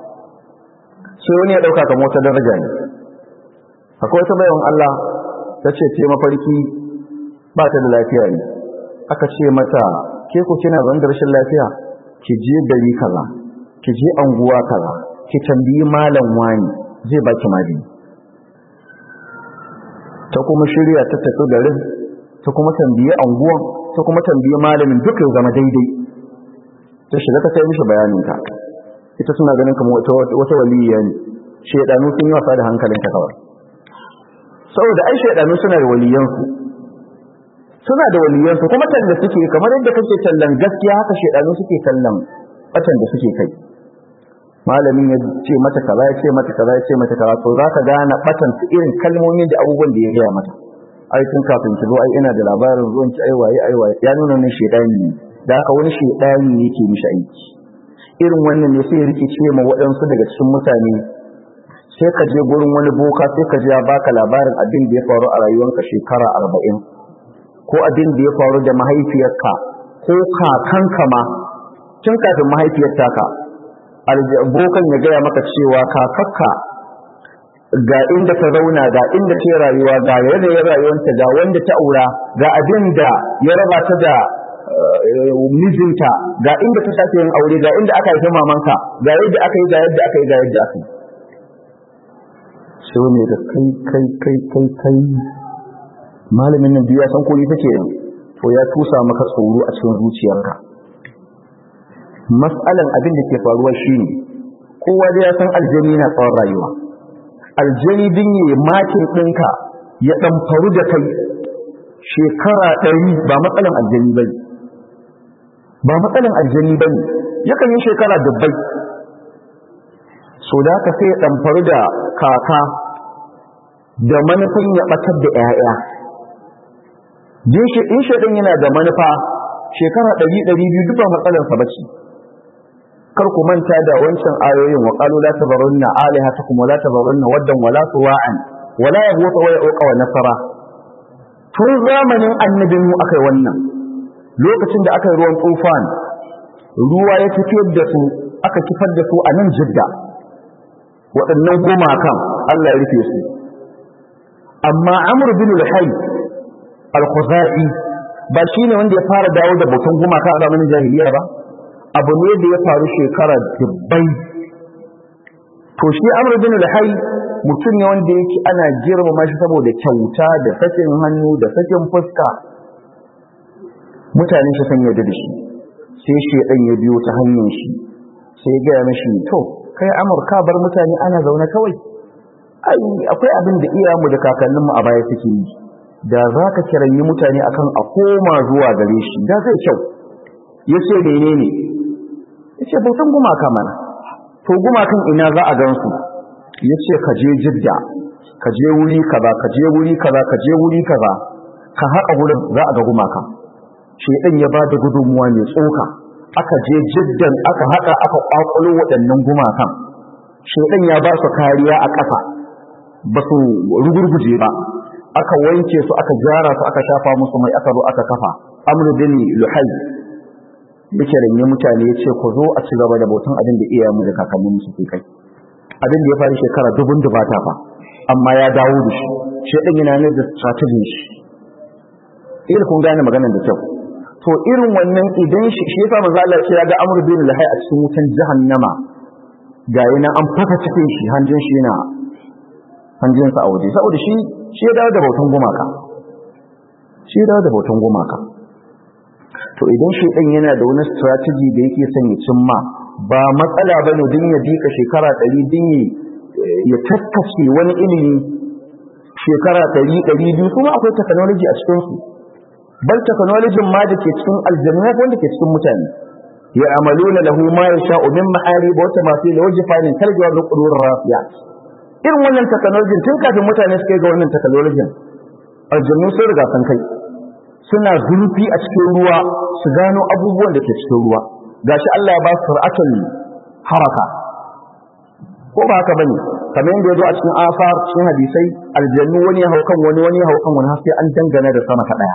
sai wani ya dauka kamar wata daraja ne akwai wata bayan Allah ta ce ce mafarki ba ta da lafiya ne aka ce mata ke ku kina zan da rashin lafiya ki je gari kaza ki je anguwa kaza ki tambayi malam wani zai baki magani ta kuma shirya ta tafi garin ta kuma tambayi anguwan ta kuma tambayi malamin duka ya zama daidai ta shiga ta kai mishi bayanin ka ita suna ganin kamar wata waliya ne shaidanu sun yi wasa da hankalinta kawai saboda ai shaidanu suna da waliyansu suna da waliyansu kuma talla suke kamar yadda kake tallan gaskiya haka shaidanu suke tallan batan da suke kai malamin ya ce mata kaza ya ce mata kaza ya ce mata kaza to za ka gane batan su irin kalmomin da abubuwan da ya gaya mata ai tun kafin ki zo ai ina da labarin zuwan ki ai waye ai waye ya nuna ne shaidani ne da haka wani shaidani ne yake mishi aiki irin wannan ne sai rike ce ma waɗansu daga cikin mutane sai ka je gurin wani boka sai ka je ya baka labarin abin da ya faru a rayuwarka shekara arba'in ko abin da ya faru da mahaifiyarka ko kakanka ma tun kafin mahaifiyar taka bokan ya gaya maka cewa kakakka ga inda ta zauna ga inda ta rayuwa ga yanayin rayuwarta ga wanda ta aura ga abin da ya raba ta da mijinta ga inda ta sake yin aure ga inda aka haifi mamanka ga yadda aka yi ga yadda aka yi ga yadda aka yi sai ne da kai kai kai kai kai malamin nan biya san koli take yin to ya tusa maka tsoro a cikin zuciyarka mas'alan abin da ke faruwa shine kowa da ya san aljani na tsawon rayuwa aljani din yi makin ɗinka ya ɗan faru da kai shekara ɗari ba matsalan aljani bane ba matsalan aljani bane yakan yi shekara dubbai so da haka sai ya ɗan faru da kaka da manufan ya ɓatar da 'ya'ya in shaɗin yana da manufa shekara ɗari ɗari biyu duk ba matsalarsa ba ce kar ku manta da wancan ayoyin wa qalu la tabarunna alihatakum wa la tabarunna waddan wa la suwa'an wa la yaghutha wa yauqa wa nasara tun zamanin annabin mu akai wannan lokacin da aka yi ruwan tufan ruwa ya tafiyar da su aka kifar da su a nan jidda waɗannan gumakan Allah ya rufe su amma amr bin al-hayy al-khuzai ba shine wanda ya fara dawo da bautan gumaka a zamanin jahiliya ba abu ne da ya faru shekara dubbai to shi amr bin al-hayy mutum ne wanda yake ana girmama shi saboda kyauta da sakin hannu da sakin fuska mutane shi san yadda da shi sai shedan ya biyo ta hanyar shi sai ya gaya mashi to kai amur ka bar mutane ana zaune kawai ai akwai abin da iyayenmu da kakanninmu a baya suke yi da za ka kiranyi mutane akan a koma zuwa gare shi da zai kyau ya ce mene ne ya ce bautan gumaka mana to gumakan ina za a gansu ya ce ka je jidda ka je wuri kaza ka je wuri kaza ka je wuri kaza ka haƙa wurin za a ga gumaka shedan ya ba da gudunmuwa mai tsoka aka je jiddan aka haɗa aka ƙwaƙwalo waɗannan gumakan shedan ya ba su kariya a ƙasa ba su rugurguje ba aka wanke su aka gyara su aka shafa musu mai aka zo aka kafa amru bin luhai yake ranye mutane ya ce ku zo a ci gaba da bautan abin da iyayenmu da kakannin mu suke kai abin da ya faru shekara dubun dubata fa amma ya dawo da shi shedan yana ne da strategy shi irin kun gane maganar da kyau to irin wannan idan shi shi yasa manzo Allah ya ga amru bin luhai a cikin wutan jahannama ga yana an faka cikin shi hanjin shi yana hanjinsa a waje saboda shi shi ya dawo da bautan gumaka shi ya dawo da bautan gumaka to idan shi ɗan yana da wani strategy da yake son ya cimma ba matsala ba ne din ya dika shekara ɗari din ya taskace wani ilimi shekara ɗari ɗari biyu kuma akwai technology a cikinsu bal technology ma da ke cikin aljanna wanda ke cikin mutane ya amaluna lahu ma yasha'u min ma'arib wa tamathil wa jifanin kaljawa da qudur rafiyat irin wannan technology tun kafin mutane suka ga wannan technology aljannu sun riga sun kai suna zurfi a cikin ruwa su gano abubuwan da ke cikin ruwa gashi Allah ya ba su sur'atul haraka ko ba haka bane kamar yadda yazo a cikin afar cikin hadisai aljannu wani ya haukan wani wani ya haukan wani har sai an dangana da sama ta daya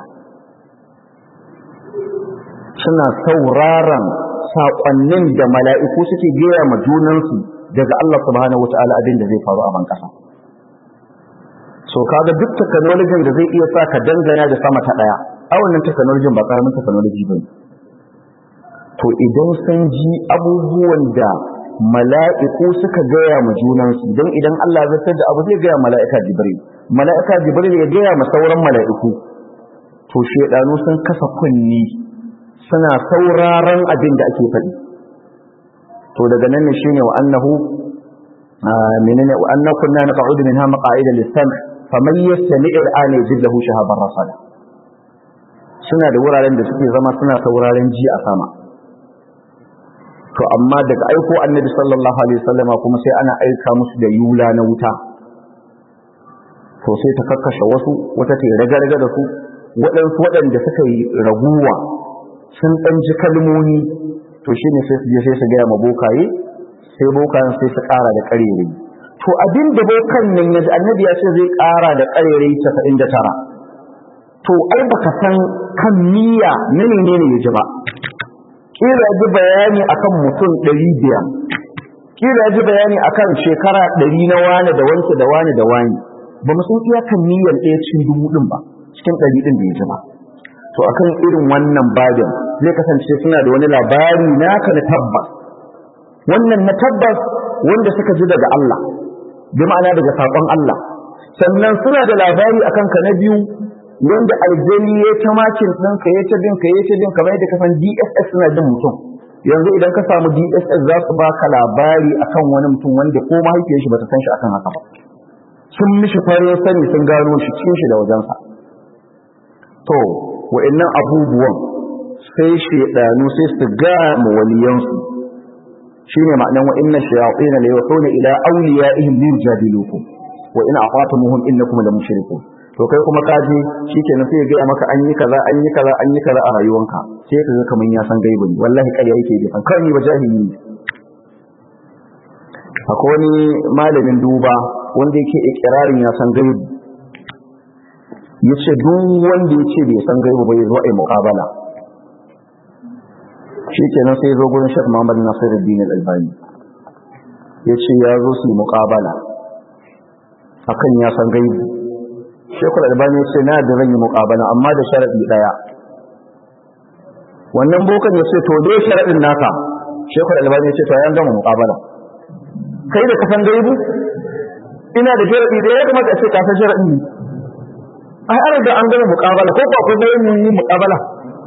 suna sauraron saƙonnin da mala'iku suke gaya ma junansu daga Allah subhanahu wata'ala abin da zai faru a ban kasa so kaga duk technology da zai iya sa ka dangana da sama ta daya a wannan technology ba karamin technology bane to idan sun ji abubuwan da mala'iku suka gaya ma junansu don idan Allah zai da abu zai gaya mala'ika jibril mala'ika jibril ya gaya ma sauran mala'iku to shedanu sun kasa kunni suna sauraron abin da ake faɗi to daga nan ne shine wa annahu menene wa anna kunna naq'udu minha maq'ida lis-sam' faman yastami' al-an yajid lahu shahaban rasada suna da wuraren da suke zama suna ta wuraren ji a sama to amma daga aiko annabi sallallahu alaihi wasallama kuma sai ana aika musu da yula na wuta to sai ta kakkashe wasu wata ta raga-raga da su waɗansu waɗanda suka yi raguwa sun ɗan ji kalmomi to shi ne sai su je sai su gaya ma bokaye sai bokayen sai su ƙara da ƙarere to abin da bokan nan ya annabi ya ce zai ƙara da ƙarere casa'in da tara to ai baka san kan niyya na ne ne ya ji ba kila ji bayani akan mutum ɗari biyar kila ji bayani akan shekara ɗari na wane da wance da wane da wani ba mu san iyakan niyyar ɗaya cikin dubu ɗin ba cikin ɗari ɗin da ya ji ba to akan irin wannan babin zai kasance suna da wani labari naka na tabbas wannan na tabbas wanda suka ji daga Allah bi ma'ana daga saƙon Allah sannan suna da labari akan ka na biyu wanda aljani ya ta makin ɗinka ya ta binka ya ta binka bai da kasan DSS suna jin mutum yanzu idan ka samu DSS za su baka labari akan wani mutum wanda ko mahaifiyar shi bata san shi akan haka ba sun mishi farin sani sun gano shi cikin shi da wajensa to wa'annan abubuwan sai shedanu sai su ga mu waliyansu shine ma'anan wa inna shayatin la yuhuna ila awliyaihim liyujadilukum wa in aqatumuhum innakum la mushrikun to kai kuma kaje shikenan sai ya ga maka an yi kaza an yi kaza an yi kaza a rayuwanka sai ka ga kaman ya san gaibi ne wallahi ƙarya yake bi kan ni ba jahili ne akwai wani malamin duba wanda yake ikirarin ya san gaibi yace duk wanda yace bai san gaibi ba ya zo ai muqabala shikenan sai ya zo gurin Sheikh Muhammad Nasiruddin Al-Albani yace ya zo su muqabala akan ya san gaibi Sheikh Al-Albani yace na da zan yi muqabala amma da sharadi daya wannan bokan yace to dai sharadin naka Sheikh Al-Albani yace to ya gama muqabala kai da ka san gaibi ina da sharadi da ya kamata a ce ka san sharadin ne ai an riga an gama muqabala ko ko akwai bayan yi muqabala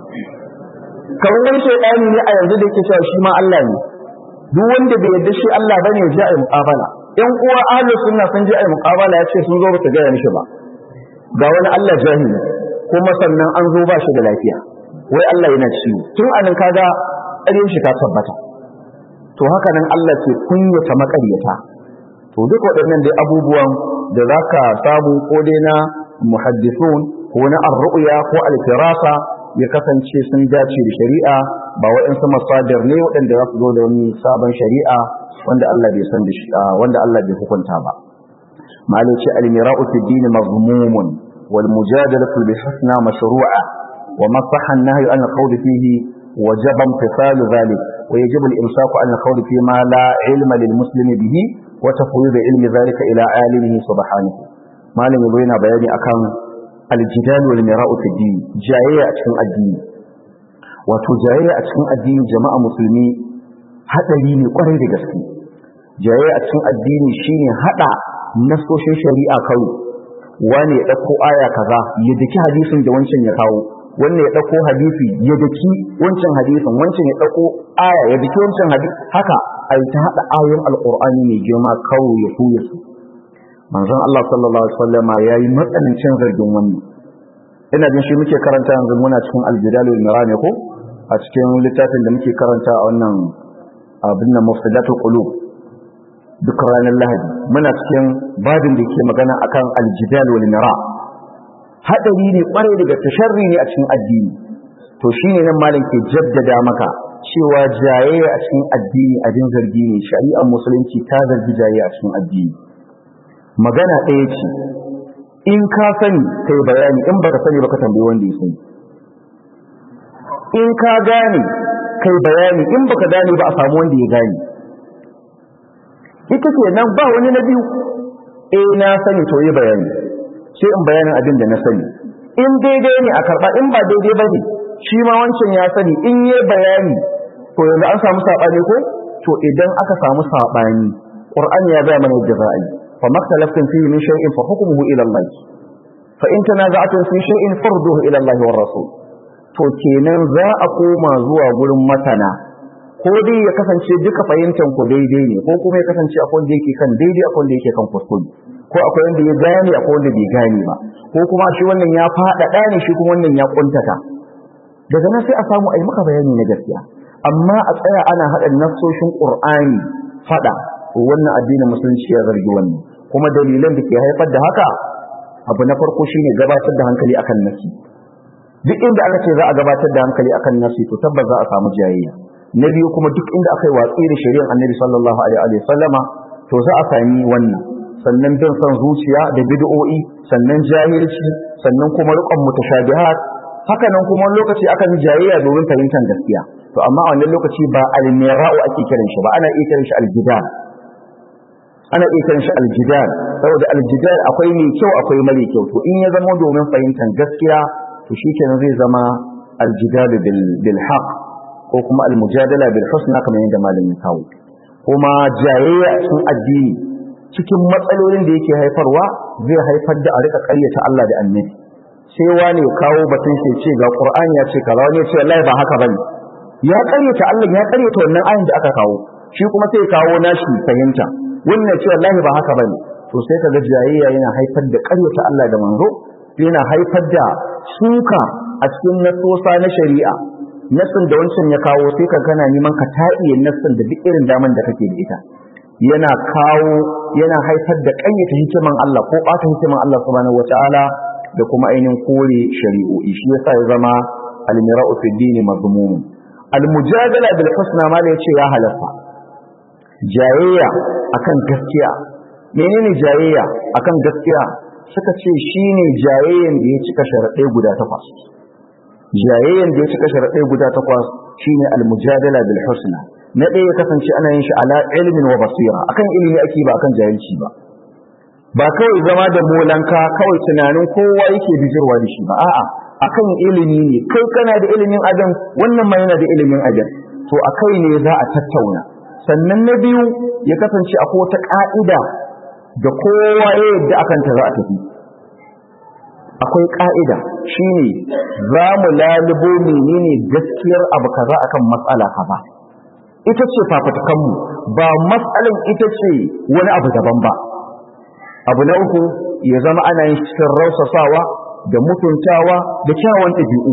kamar wani shaydani ne a yanzu da yake cewa shi ma Allah ne duk wanda bai yarda shi Allah bane ya je ai muqabala yan uwa ahli sunna sun je ai muqabala ya ce sun zo ba ta gaya mishi ba ga wani Allah jahili kuma sannan an zo ba shi da lafiya wai Allah yana ciwo tun anan kaga ƙaryar shi ta tabbata to haka nan Allah ke kunyata makaryata to duk waɗannan dai abubuwan da zaka samu ko dai na muhaddisun ko na ar-ru'ya ko al-firasa ya kasance sun dace da shari'a ba waɗansu masadar ne waɗanda za su zo da wani sabon shari'a wanda Allah bai san da shi wanda Allah bai hukunta ba malai ce al-mira'u fi din mazmumun wal mujadalatu bi husna mashru'a wa masaha an-nahy an al-qawl fihi wajaba imtithalu dhalik wa yajibu al-imsaku an al-qawl fi ma la ilma lil muslimi bihi wa tafwid ilmi dhalika ila alimihi subhanahu malam yabo yana bayani akan aljidal wal mira'u fi din jayayya a cikin addini wato jayayya a cikin addini jama'a musulmi hadari ne kwarai da gaske jayayya a cikin addini shine hada nasoshin shari'a kawai wani ya dauko aya kaza ya daki hadisin da wancan ya kawo wannan ya dauko hadisi ya daki wancan hadisin wancan ya dauko aya ya daki wancan hadisi haka ai ta hada ayoyin alqur'ani mai girma kawai ya tuya su manzon Allah sallallahu alaihi wasallama yayi matsanancin zargin wannan ina jin shi muke karanta yanzu muna cikin al-jidal wal ko a cikin littafin da muke karanta a wannan abin nan mufsidatul qulub duk ranar lahadi muna cikin babin da ke magana akan al-jidal wal mira hadari ne kware daga tasharri ne a cikin addini to shine nan malam ke jaddada maka cewa jayayya a cikin addini abin zargi ne shari'ar musulunci ta zargi jayayya a cikin addini magana ɗaya ce in ka sani kai bayani in baka sani baka tambayi wanda ya sani in ka gane kai bayani in baka gane ba a samu wanda ya gane ita ce nan ba wani na biyu eh na sani to yi bayani sai in bayanin abin da na sani in daidai ne a karɓa in ba daidai ba ne shi ma wancan ya sani in yi bayani to yanzu an samu saɓani ko to idan aka samu saɓani ƙur'ani ya gaya mana yadda za a yi فما اختلفتم فيه من شيء فحكمه إلى الله فإن تنازعتم في شيء فرضوه إلى الله والرسول to kenan za a koma zuwa gurin masana ko dai ya kasance duka fahimtar ku daidai ne ko kuma ya kasance akwai wanda yake kan daidai akwai wanda yake kan kuskure ko akwai wanda ya gane akwai wanda bai gane ba ko kuma shi wannan ya faɗaɗa ne shi kuma wannan ya kuntata daga nan sai a samu a yi maka bayani na gaskiya amma a tsaya ana haɗa nassoshin ƙur'ani faɗa wannan addinin musulunci ya zargi wannan kuma dalilan da ke haifar da haka abu na farko shine gabatar da hankali akan nasi duk inda aka ce za a gabatar da hankali akan nasi to tabbas za a samu jayayya na biyu kuma duk inda aka yi watsi da shari'ar annabi sallallahu alaihi wa sallama to za a sami wannan sannan bin son zuciya da bid'o'i sannan jahilci sannan kuma riƙon mutashabihat haka nan kuma wani lokaci akan jayayya domin fahimtar gaskiya to amma a wannan lokaci ba al-mira'u ake kiran shi ba ana iya kiran shi al-jidal ana iya kiran shi al-jidal saboda al-jidal akwai mai kyau akwai mara kyau to in ya zama domin fahimtar gaskiya to shikenan zai zama al-jidal bil bil haqq ko kuma al-mujadala bil husna kamar yadda malamin kawo kuma jayayya cikin addini cikin matsalolin da yake haifarwa zai haifar da a rika ƙaryata Allah da annabi sai wani kawo batun shi ce ga Qur'ani ya ce kaza wani ya ce wallahi ba haka bane ya ƙaryata Allah ya ƙaryata wannan ayin da aka kawo shi kuma sai kawo nashi fahimta wannan ya ce wallahi ba haka bane to sai kaga jayayya yana haifar da ƙaryata Allah da manzo yana haifar da suka a cikin nasosa na shari'a nassin da wancan ya kawo sai ka kana neman ka taɗiye nassin da duk irin daman da kake da ita yana kawo yana haifar da ƙayyata hikiman Allah ko ɓata hikiman Allah subhanahu wataala da kuma ainihin kore shari'o'i shi yasa ya zama al-mira'u fi dini mazmum al-mujadala bil husna ma da yace ya halatta jayayya akan gaskiya menene jayayya akan gaskiya suka ce shine jayayyan da ya cika sharaɗai guda takwas jayayyan da ya cika sharaɗai guda takwas shine al-mujadala bil husna na ɗaya ya kasance ana yin shi ala ilmin wa basira akan ilimi ake ba akan jahilci ba ba kawai zama da molanka kawai tunanin kowa yake bijirwa da shi ba a'a akan ilimi ne kai kana da ilimin adam wannan ma yana da ilimin adam to akai ne za a tattauna sannan na biyu ya kasance akwai wata ka'ida da kowa ya yadda akan ta za a tafi akwai ka'ida shine za mu lalubo menene gaskiyar abu kaza akan matsala kaza ita ce fafutukanmu ba matsalan ita ce wani abu daban ba abu na uku ya zama ana yin cikin rausasawa da mutuntawa da kyawun ɗabi'u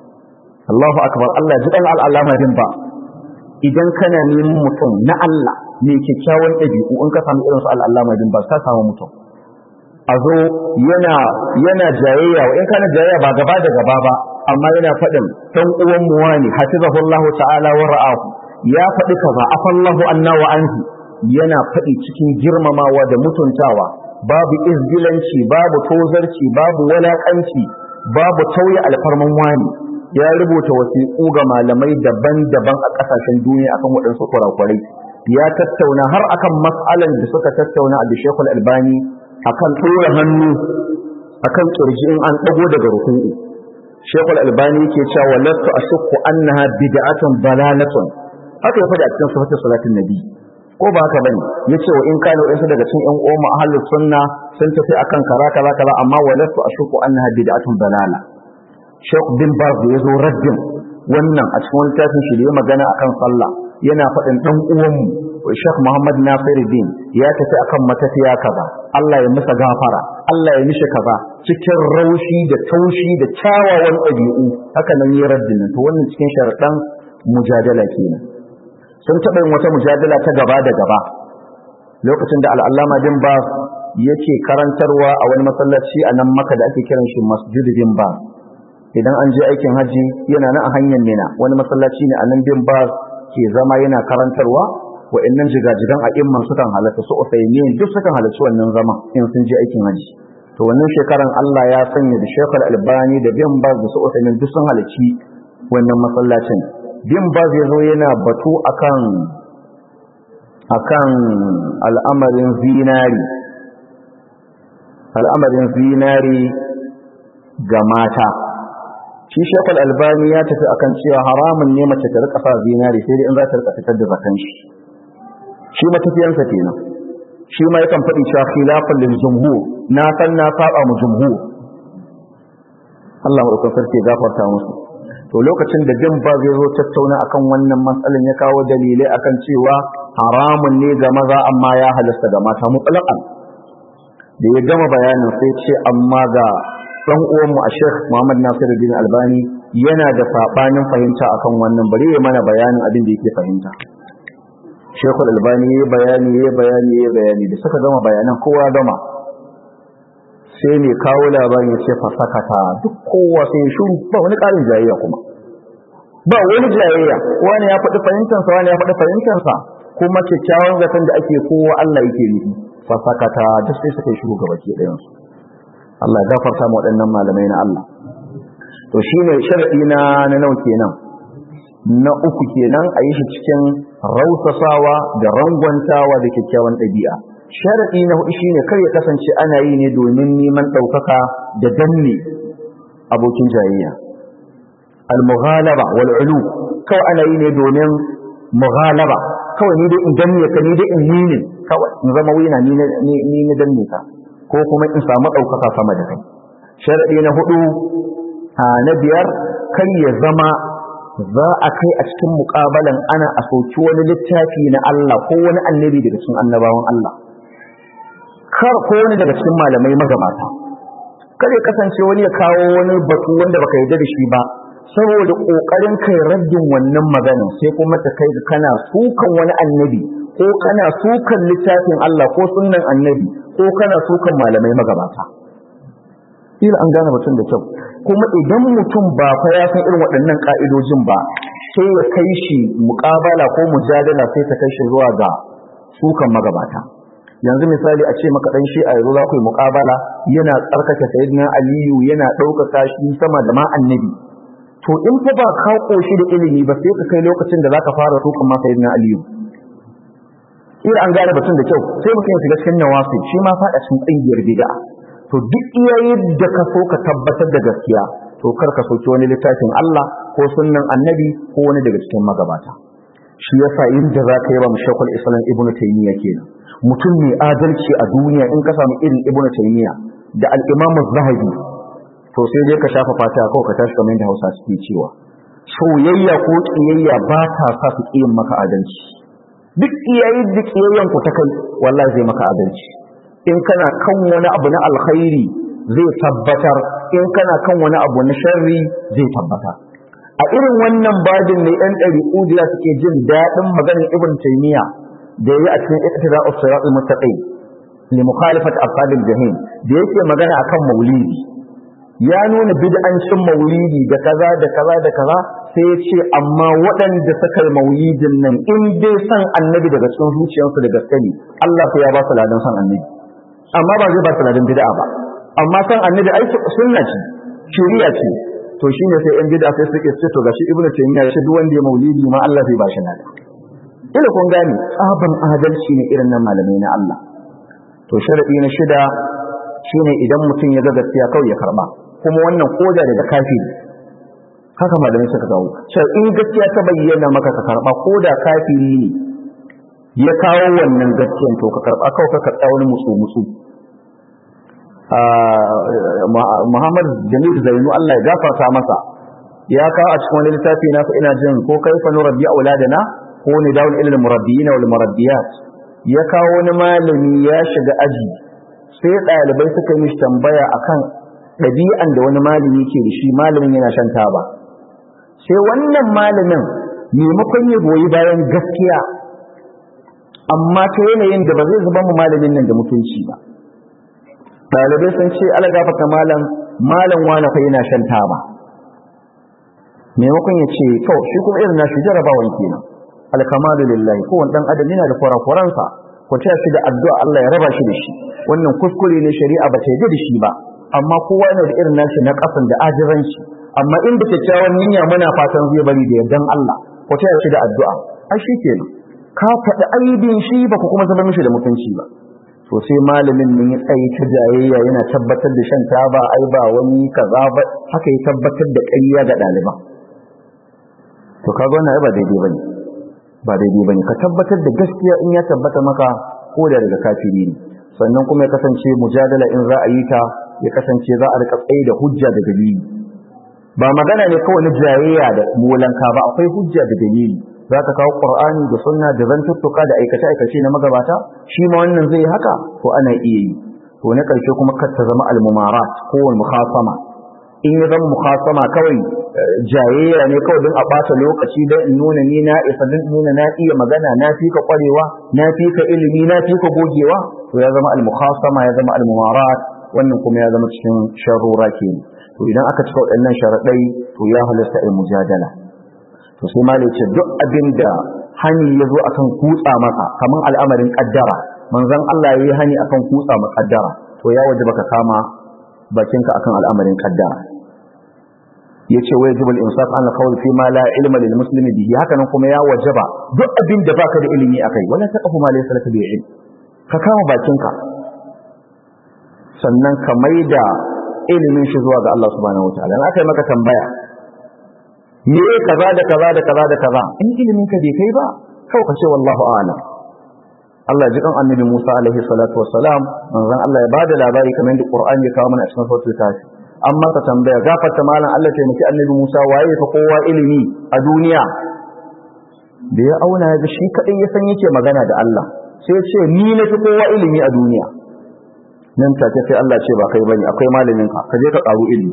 Allahu akbar Allah ji dan al'alamarin ba idan kana neman mutum na Allah mai kyakkyawan ɗabi'u in ka samu irin su al'alamarin ba ka samu mutum a zo yana yana jayayya in kana jayayya ba gaba da gaba ba amma yana faɗin ɗan uwan mu wani hafizahullahu ta'ala wa ra'ahu ya faɗi kaza afallahu anna wa anhu yana faɗi cikin girmamawa da mutuntawa babu izgilanci babu tozarci babu walakanci babu tauye alfarman wani ya rubuta wasiƙu ga malamai daban-daban a ƙasashen duniya akan waɗansu kurakurai ya tattauna har akan mas'alan da suka tattauna a Sheikhul Albani akan ɗora hannu akan kirji in an ɗago daga ruku'u Sheikhul Albani yake cewa lastu ashukku annaha bid'atun dalalatun haka ya faɗi a cikin sifatin salatin nabi ko ba haka bane yace wa in kana wasu daga cikin ƴan uwan mu ahlus sunna sun tafi akan kaza kaza kaza amma walastu ashku annaha bid'atun dalala Sheikh bin Baz ya zo raddin wannan a cikin littafin shi da ya magana akan sallah yana faɗin dan uwan mu Sheikh Muhammad Nasiruddin ya tafi akan matafiya kaza Allah ya masa gafara Allah ya mishi kaza cikin raushi da taushi da kyawawan ɗabi'u haka nan ya raddin to wannan cikin sharaɗan mujadala kenan sun taɓa yin wata mujadala ta gaba da gaba lokacin da al'allama bin ba yake karantarwa a wani masallaci a nan maka da ake kiran shi masjid bin ba idan an je aikin haji yana nan a hanyar mina wani masallaci ne a nan bin ba ke zama yana karantarwa wa'annan jigajigan a imman sukan halatta su usaimin duk sukan halarci wannan zama in sun je aikin haji to wannan shekaran Allah ya sanya da shekar albani da bin ba da su usaimin duk sun halarci wannan masallacin bin ba zai zo yana batu akan akan al'amarin zinari al'amarin zinari ga mata shi shekul albani ya tafi akan cewa haramun ne mace ta rika sa zinari sai dai in za ta rika fitar da zakan shi shi matafiyansa kenan shi ma yakan faɗi cewa khilafan lil jumhur na san na saba mu jumhur Allah mu sarki gafarta musu to lokacin da bin ba zai zo tattauna akan wannan matsalan ya kawo dalilai akan cewa haramun ne ga maza amma ya halasta ga mata mutlaqan da ya gama bayanin sai ce amma ga dan uwan mu a Sheikh Muhammad Nasiruddin Albani yana da sabanin fahimta akan wannan bari ya mana bayanin abin da yake fahimta Sheikh Albani ya bayani ya bayani ya bayani da suka gama bayanan kowa gama sai ne kawo labarin ya ce fasakata duk kowa sai ya shuru ba wani ƙarin jayayya kuma ba wani jayayya wani ya faɗi fahimtansa wani ya faɗi fahimtansa kuma kyakkyawan zaton da ake kowa Allah yake nufi fasakata duk sai suka yi shuru gaba ke ɗayansu Allah ya gafarta ma waɗannan malamai na Allah to shine sharadi na na nawa kenan na uku kenan a yi shi cikin rausasawa da rangwantawa da kyakkyawan ɗabi'a sharadi na hudu shine kar ya kasance ana yi ne domin neman ɗaukaka da danne abokin jayayya al-mughalaba wal ulu kawai ana yi ne domin mughalaba kawai ni dai in danne ka ni dai in ni ne kawai in zama wina ni ni ni danne ka ko kuma in samu ɗaukaka sama da kai sharadi na hudu na biyar kar ya zama za a kai a cikin muƙabalan ana a soki wani littafi na Allah ko wani annabi daga cikin annabawan Allah kar ko wani daga cikin malamai magabata kar ya kasance wani ya kawo wani batu wanda baka yarda da shi ba saboda kokarin kai raddin wannan magana sai kuma ta kai kana sukan wani annabi ko kana sukan littafin Allah ko sunnan annabi ko kana sukan malamai magabata ila an gane mutum da kyau kuma idan mutum ba fa ya san irin waɗannan ka'idojin ba sai ya kai shi muƙabala ko mujadala sai ta kai shi zuwa ga sukan magabata yanzu misali a ce maka dan shi a yanzu za ku yi muƙabala yana tsarkake sayyidina aliyu yana ɗaukaka shi sama da ma annabi to in fa ba ka koshi da ilimi ba sai ka kai lokacin da zaka fara sukan ma sayyidina aliyu ila an gane batun da kyau sai mutum ya shiga cikin nawasi shi ma faɗa cikin ƙungiyar bid'a to duk iya yadda ka so ka tabbatar da gaskiya to kar ka soki wani littafin Allah ko sunnan annabi ko wani daga cikin magabata shi yasa inda za ka yi ba mushakul islam ibnu taymiya kenan mutum mai adalci a duniya in ka samu irin ibnu taymiya da al-imam az-zahabi to sai dai ka shafa fata ko ka tashi kamar yadda Hausa suke cewa soyayya ko kiyayya ba ta sa su kiyin maka adalci duk iyayi da kiyayyan ku ta kai wallahi zai maka adalci in kana kan wani abu na alkhairi zai tabbatar in kana kan wani abu na sharri zai tabbatar a irin wannan babin ne ɗan ɗari ujiya suke jin daɗin maganar ibn taymiya da yayi a cikin iqtida as-sirat al-mustaqim li mukhalafat ashabil jahim da yake magana akan maulidi ya nuna bid'ancin maulidi da kaza da kaza da kaza sai ya ce amma waɗanda suka yi maulidin nan in dai san annabi daga cikin zuciyarsu da gaske ne Allah sai ya ba su ladan san annabi amma ba zai ba su ladan bid'a ba amma san annabi ai sunna ce shari'a ce to shine sai yan bid'a sai suke ce to gashi ibnu taymiya ya ce duk wanda ya maulidi ma Allah zai ba shi ladan ila kun gane tsaban adalci ne irin nan malamai na Allah to sharadi na shida shine idan mutum ya ga gaskiya kawai ya karba kuma wannan koda daga kafiri haka malamai suka kawo cewa in gaskiya ta bayyana maka ka karba koda kafiri ne ya kawo wannan gaskiyan to ka karba kawai ka karba wani mutsu mutsu Muhammad Jamil Zainu Allah ya gafarta masa ya kawo a cikin wani littafi na ina jin ko kaifa nurabbi auladana ko ni dawul ilal murabbiyina wal murabbiyat ya kawo wani malami ya shiga aji sai ɗalibai suka yi mishi tambaya akan ɗabi'an da wani malami ke da shi malamin yana shan taba sai wannan malamin maimakon ya goyi bayan gaskiya amma ta yanayin da ba zai zuba mu malamin nan da mutunci ba ɗalibai sun ce ala gafata malam malam wani fa yana shan taba maimakon ya ce to shi kuma irin nashi jarabawan kenan alkamalu lillahi kowane dan adam yana da kurakuransa ku ta shi da addu'a Allah ya raba shi da shi wannan kuskure ne shari'a ba ta yi da shi ba amma kowa yana da irin nashi na kasan da ajiranci amma inda kyakkyawan niyya muna fatan zai bari da yardan Allah ku ta shi da addu'a ai shi kenan ka faɗi aibin shi ba ku kuma zama mishi da mutunci ba to sai malamin nan ya tsaye ta jayayya yana tabbatar da shan taba ai ba wani kaza ba haka ya tabbatar da ƙarya ga ɗaliban to kaga wannan ai ba daidai bane ba daidai bane ka tabbatar da gaskiya in ya tabbata maka ko da daga kafiri ne sannan kuma ya kasance mujadala in za a yi ta ya kasance za a rika tsaye da hujja da dalili ba magana ne kawai na jayayya da molanka ba akwai hujja da dalili za ka kawo qur'ani da sunna da zantuttuka da aikace aikace na magabata shi ma wannan zai haka to ana iya yi to na karshe kuma kar ta zama al-mumarat ko al-mukhasama in ya zama mukhasama kawai jayayya ne kawai don a ɓata lokaci don in nuna ni na isa don nuna na iya magana na fi ka ƙwarewa na fi ka ilimi na fi ka gogewa to ya zama al-mukhasama ya zama al-mumarat wannan kuma ya zama cikin sharura ke to idan aka cika waɗannan sharaɗai to ya halasta al-mujadala to sai ma ce duk abin da hani ya zo akan kutsa masa kamar al'amarin kaddara manzon Allah ya yi hani akan kutsa ma kaddara to ya waje baka kama bakinka akan al'amarin kaddara yace wa yajibu al-insaf an qawl fi ma la ilma lil muslimi bihi haka nan kuma ya wajaba duk abin da baka da ilimi akai wala taqfu ma laysa laka bi ilm ka kama bakinka sannan ka maida ilimin shi zuwa ga Allah subhanahu wataala in aka yi maka tambaya me kaza da kaza da kaza da kaza in ilimin ka bai kai ba kawai ka ce wallahu a'lam Allah ji kan annabi Musa alaihi salatu wassalam manzon Allah ya bada labari kamar da Qur'ani ya kawo mana a cikin suratul kafi amma ka tambaya gafarta malam Allah ta miki annabi Musa waye fa kowa ilimi a duniya da ya auna ya ga shi kadai ya san yake magana da Allah sai ya ce ni na fi kowa ilimi a duniya nan take sai Allah ce ba kai bane akwai malamin ka ka je ka karu ilimi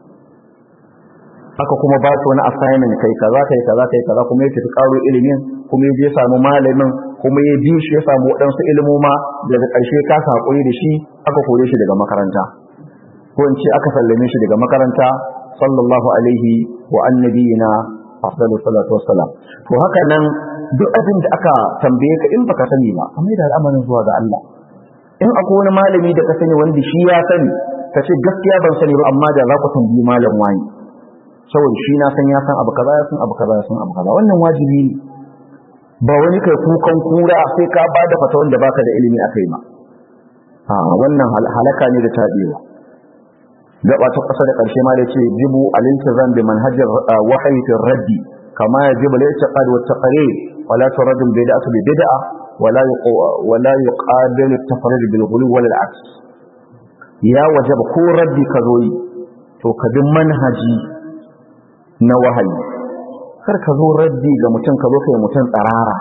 haka kuma ba su wani assignment kai kaza kai kaza kai kaza kuma ya tafi karo ilimin kuma ya je samu malamin kuma ya bi shi ya samu waɗansu ilimoma daga ƙarshe ka haƙuri da shi aka kore shi daga makaranta ko in ce aka sallame shi daga makaranta sallallahu alaihi wa annabiyina afdalu salatu wassalam to haka nan duk abin da aka tambaye ka in baka sani ba kamar da al'amarin zuwa ga Allah in akwai wani malami da ka sani wanda shi ya sani ka ce gaskiya ban sani ba amma da za ku tambayi malam wani saboda shi na san ya san abu kaza ya san abu kaza ya san abu kaza wannan wajibi ne ba wani kai kukan kura sai ka ba da fata wanda baka da ilimi a kai ma a wannan halaka ne da tabewa gaba ta kasa da karshe ma da ce jibu al-iltizam bi manhajar wahyi fi raddi kama yajibu al-i'tiqad wa taqrir wala turad bid'atu bi bid'a wala wala yuqabil at-tafrid bil ghulu wal aks ya wajaba ko raddi ka zo yi to ka bi manhaji na wahayi kar ka zo raddi ga mutum ka zo kai mutum tsarara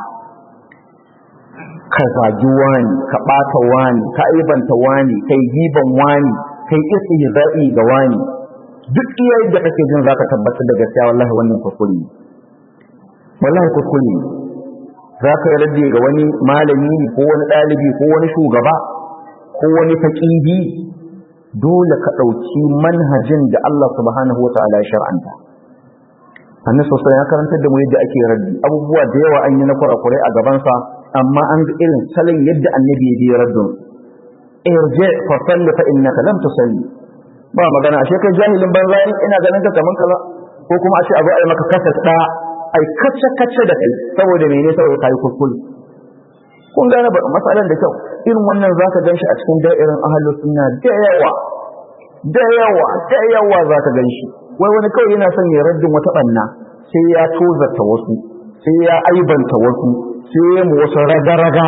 ka zagi wani ka ɓata wani ka aibanta wani kai giban wani kai istihza'i ga wani duk iya yadda kake jin zaka tabbatar da gaskiya wallahi wannan kuskure wallahi kuskure za ka yi raddi ga wani malami ko wani ɗalibi ko wani shugaba ko wani faƙihi dole ka ɗauki manhajin da Allah subhanahu wa ta'ala ya shar'anta annabi sosai ya karantar da mu yadda ake raddi abubuwa da yawa an yi na kurakurai a gabansa amma an ga irin salon yadda annabi ya bi raddin irji fa salli fa innaka lam tusalli ba magana ashe kai jahilin banza ina ganin ka kaman kaza ko kuma ashe abu ai maka kasa da ai kace kace da kai saboda menene saboda kai kuskure kun gane ba masalan da kyau irin wannan zaka ganshi a cikin da'irin ahlus sunna da yawa da yawa da yawa zaka ganshi wai wani kawai yana son ya raddin wata banna sai ya tozarta wasu sai ya aibanta wasu sai ya mu wasu raga-raga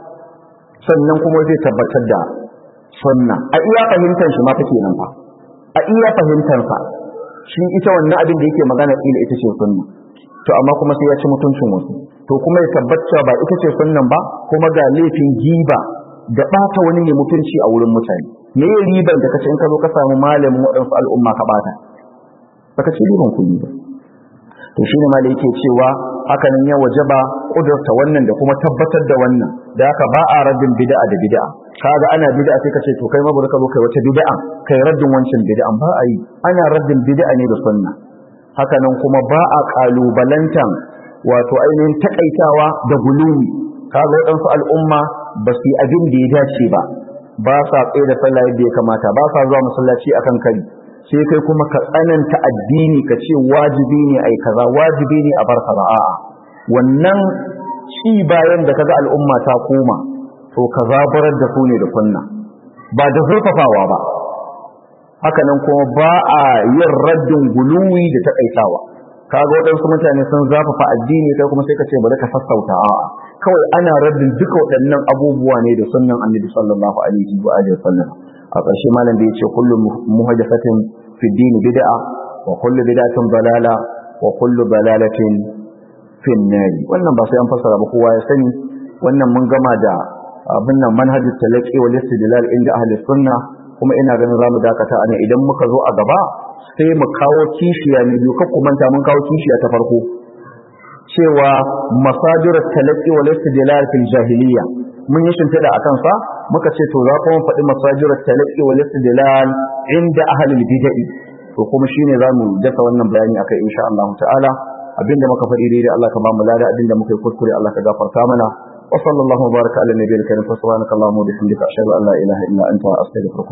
sannan kuma zai tabbatar da sunna a iya fahimtar shi ma take nan fa a iya fahimtar sa shi ita wannan abin da yake magana ila ita ce sunna to amma kuma sai ya ci mutuncin wasu to kuma ya tabbata ba ita ce sunnan ba kuma ga laifin giba da ɓata wani ne mutunci a wurin mutane me ya riban da kace in ka zo ka samu malamin waɗansu al'umma ka ɓata baka ci riban kuɗi ba to shine ma da yake cewa hakanan ya wajaba kudurta wannan da kuma tabbatar da wannan da haka ba a raddin bid'a da bid'a kaga ana bid'a sai ka ce to kai ma bari ka zo kai wata bid'a kai raddin wancan bid'an ba a yi ana raddin bid'a ne da sunna hakanan kuma ba a kalubalantan wato ainihin takaitawa da gulumi kaga waɗansu al'umma ba su yi abin da ya dace ba ba sa tsaye da sallah yadda ya kamata ba sa zuwa masallaci akan kari sai kai kuma ka tsananta addini ka ce wajibi ne ai kaza wajibi ne a bar kaza a'a wannan ci bayan da kaga al'umma ta koma to ka zabarar da su ne da kunna ba da zurfafawa ba haka nan kuma ba a yin raddin guluwi da takaitawa kaga waɗansu mutane sun zafafa addini kai kuma sai ka ce bari ka sassauta a'a kawai ana raddin duka waɗannan abubuwa ne da sunnan annabi sallallahu alaihi wa alihi wasallam a ƙarshe malam da yace kullu muhaddathatin fi dini bid'a وكل بدعة ضلالة وكل ضلالة في النار wannan ba sai an fassara ba kowa ya sani wannan mun gama da abin nan manhajul talaqi wal istidlal inda ahli sunna kuma ina ganin zamu dakata ana idan muka zo a gaba sai mu kawo kishiya ne biyu kakku manta mun kawo kishiya ta farko cewa masajirat talaqi wal istidlal fil jahiliya mun yi shimfiɗa a kansa muka ce to za kuma faɗi masajirat talaqi wal istidlal inda ahli bid'ah to kuma shine zamu dasa wannan bayani akai insha Allah ta'ala abinda muka faɗi daidai Allah ka ba mu lada abinda muka yi kuskure Allah ka gafarta mana wa sallallahu baraka ala nabiyil karim fa subhanaka allahumma wa bihamdika ashhadu an la ilaha illa anta astaghfiruka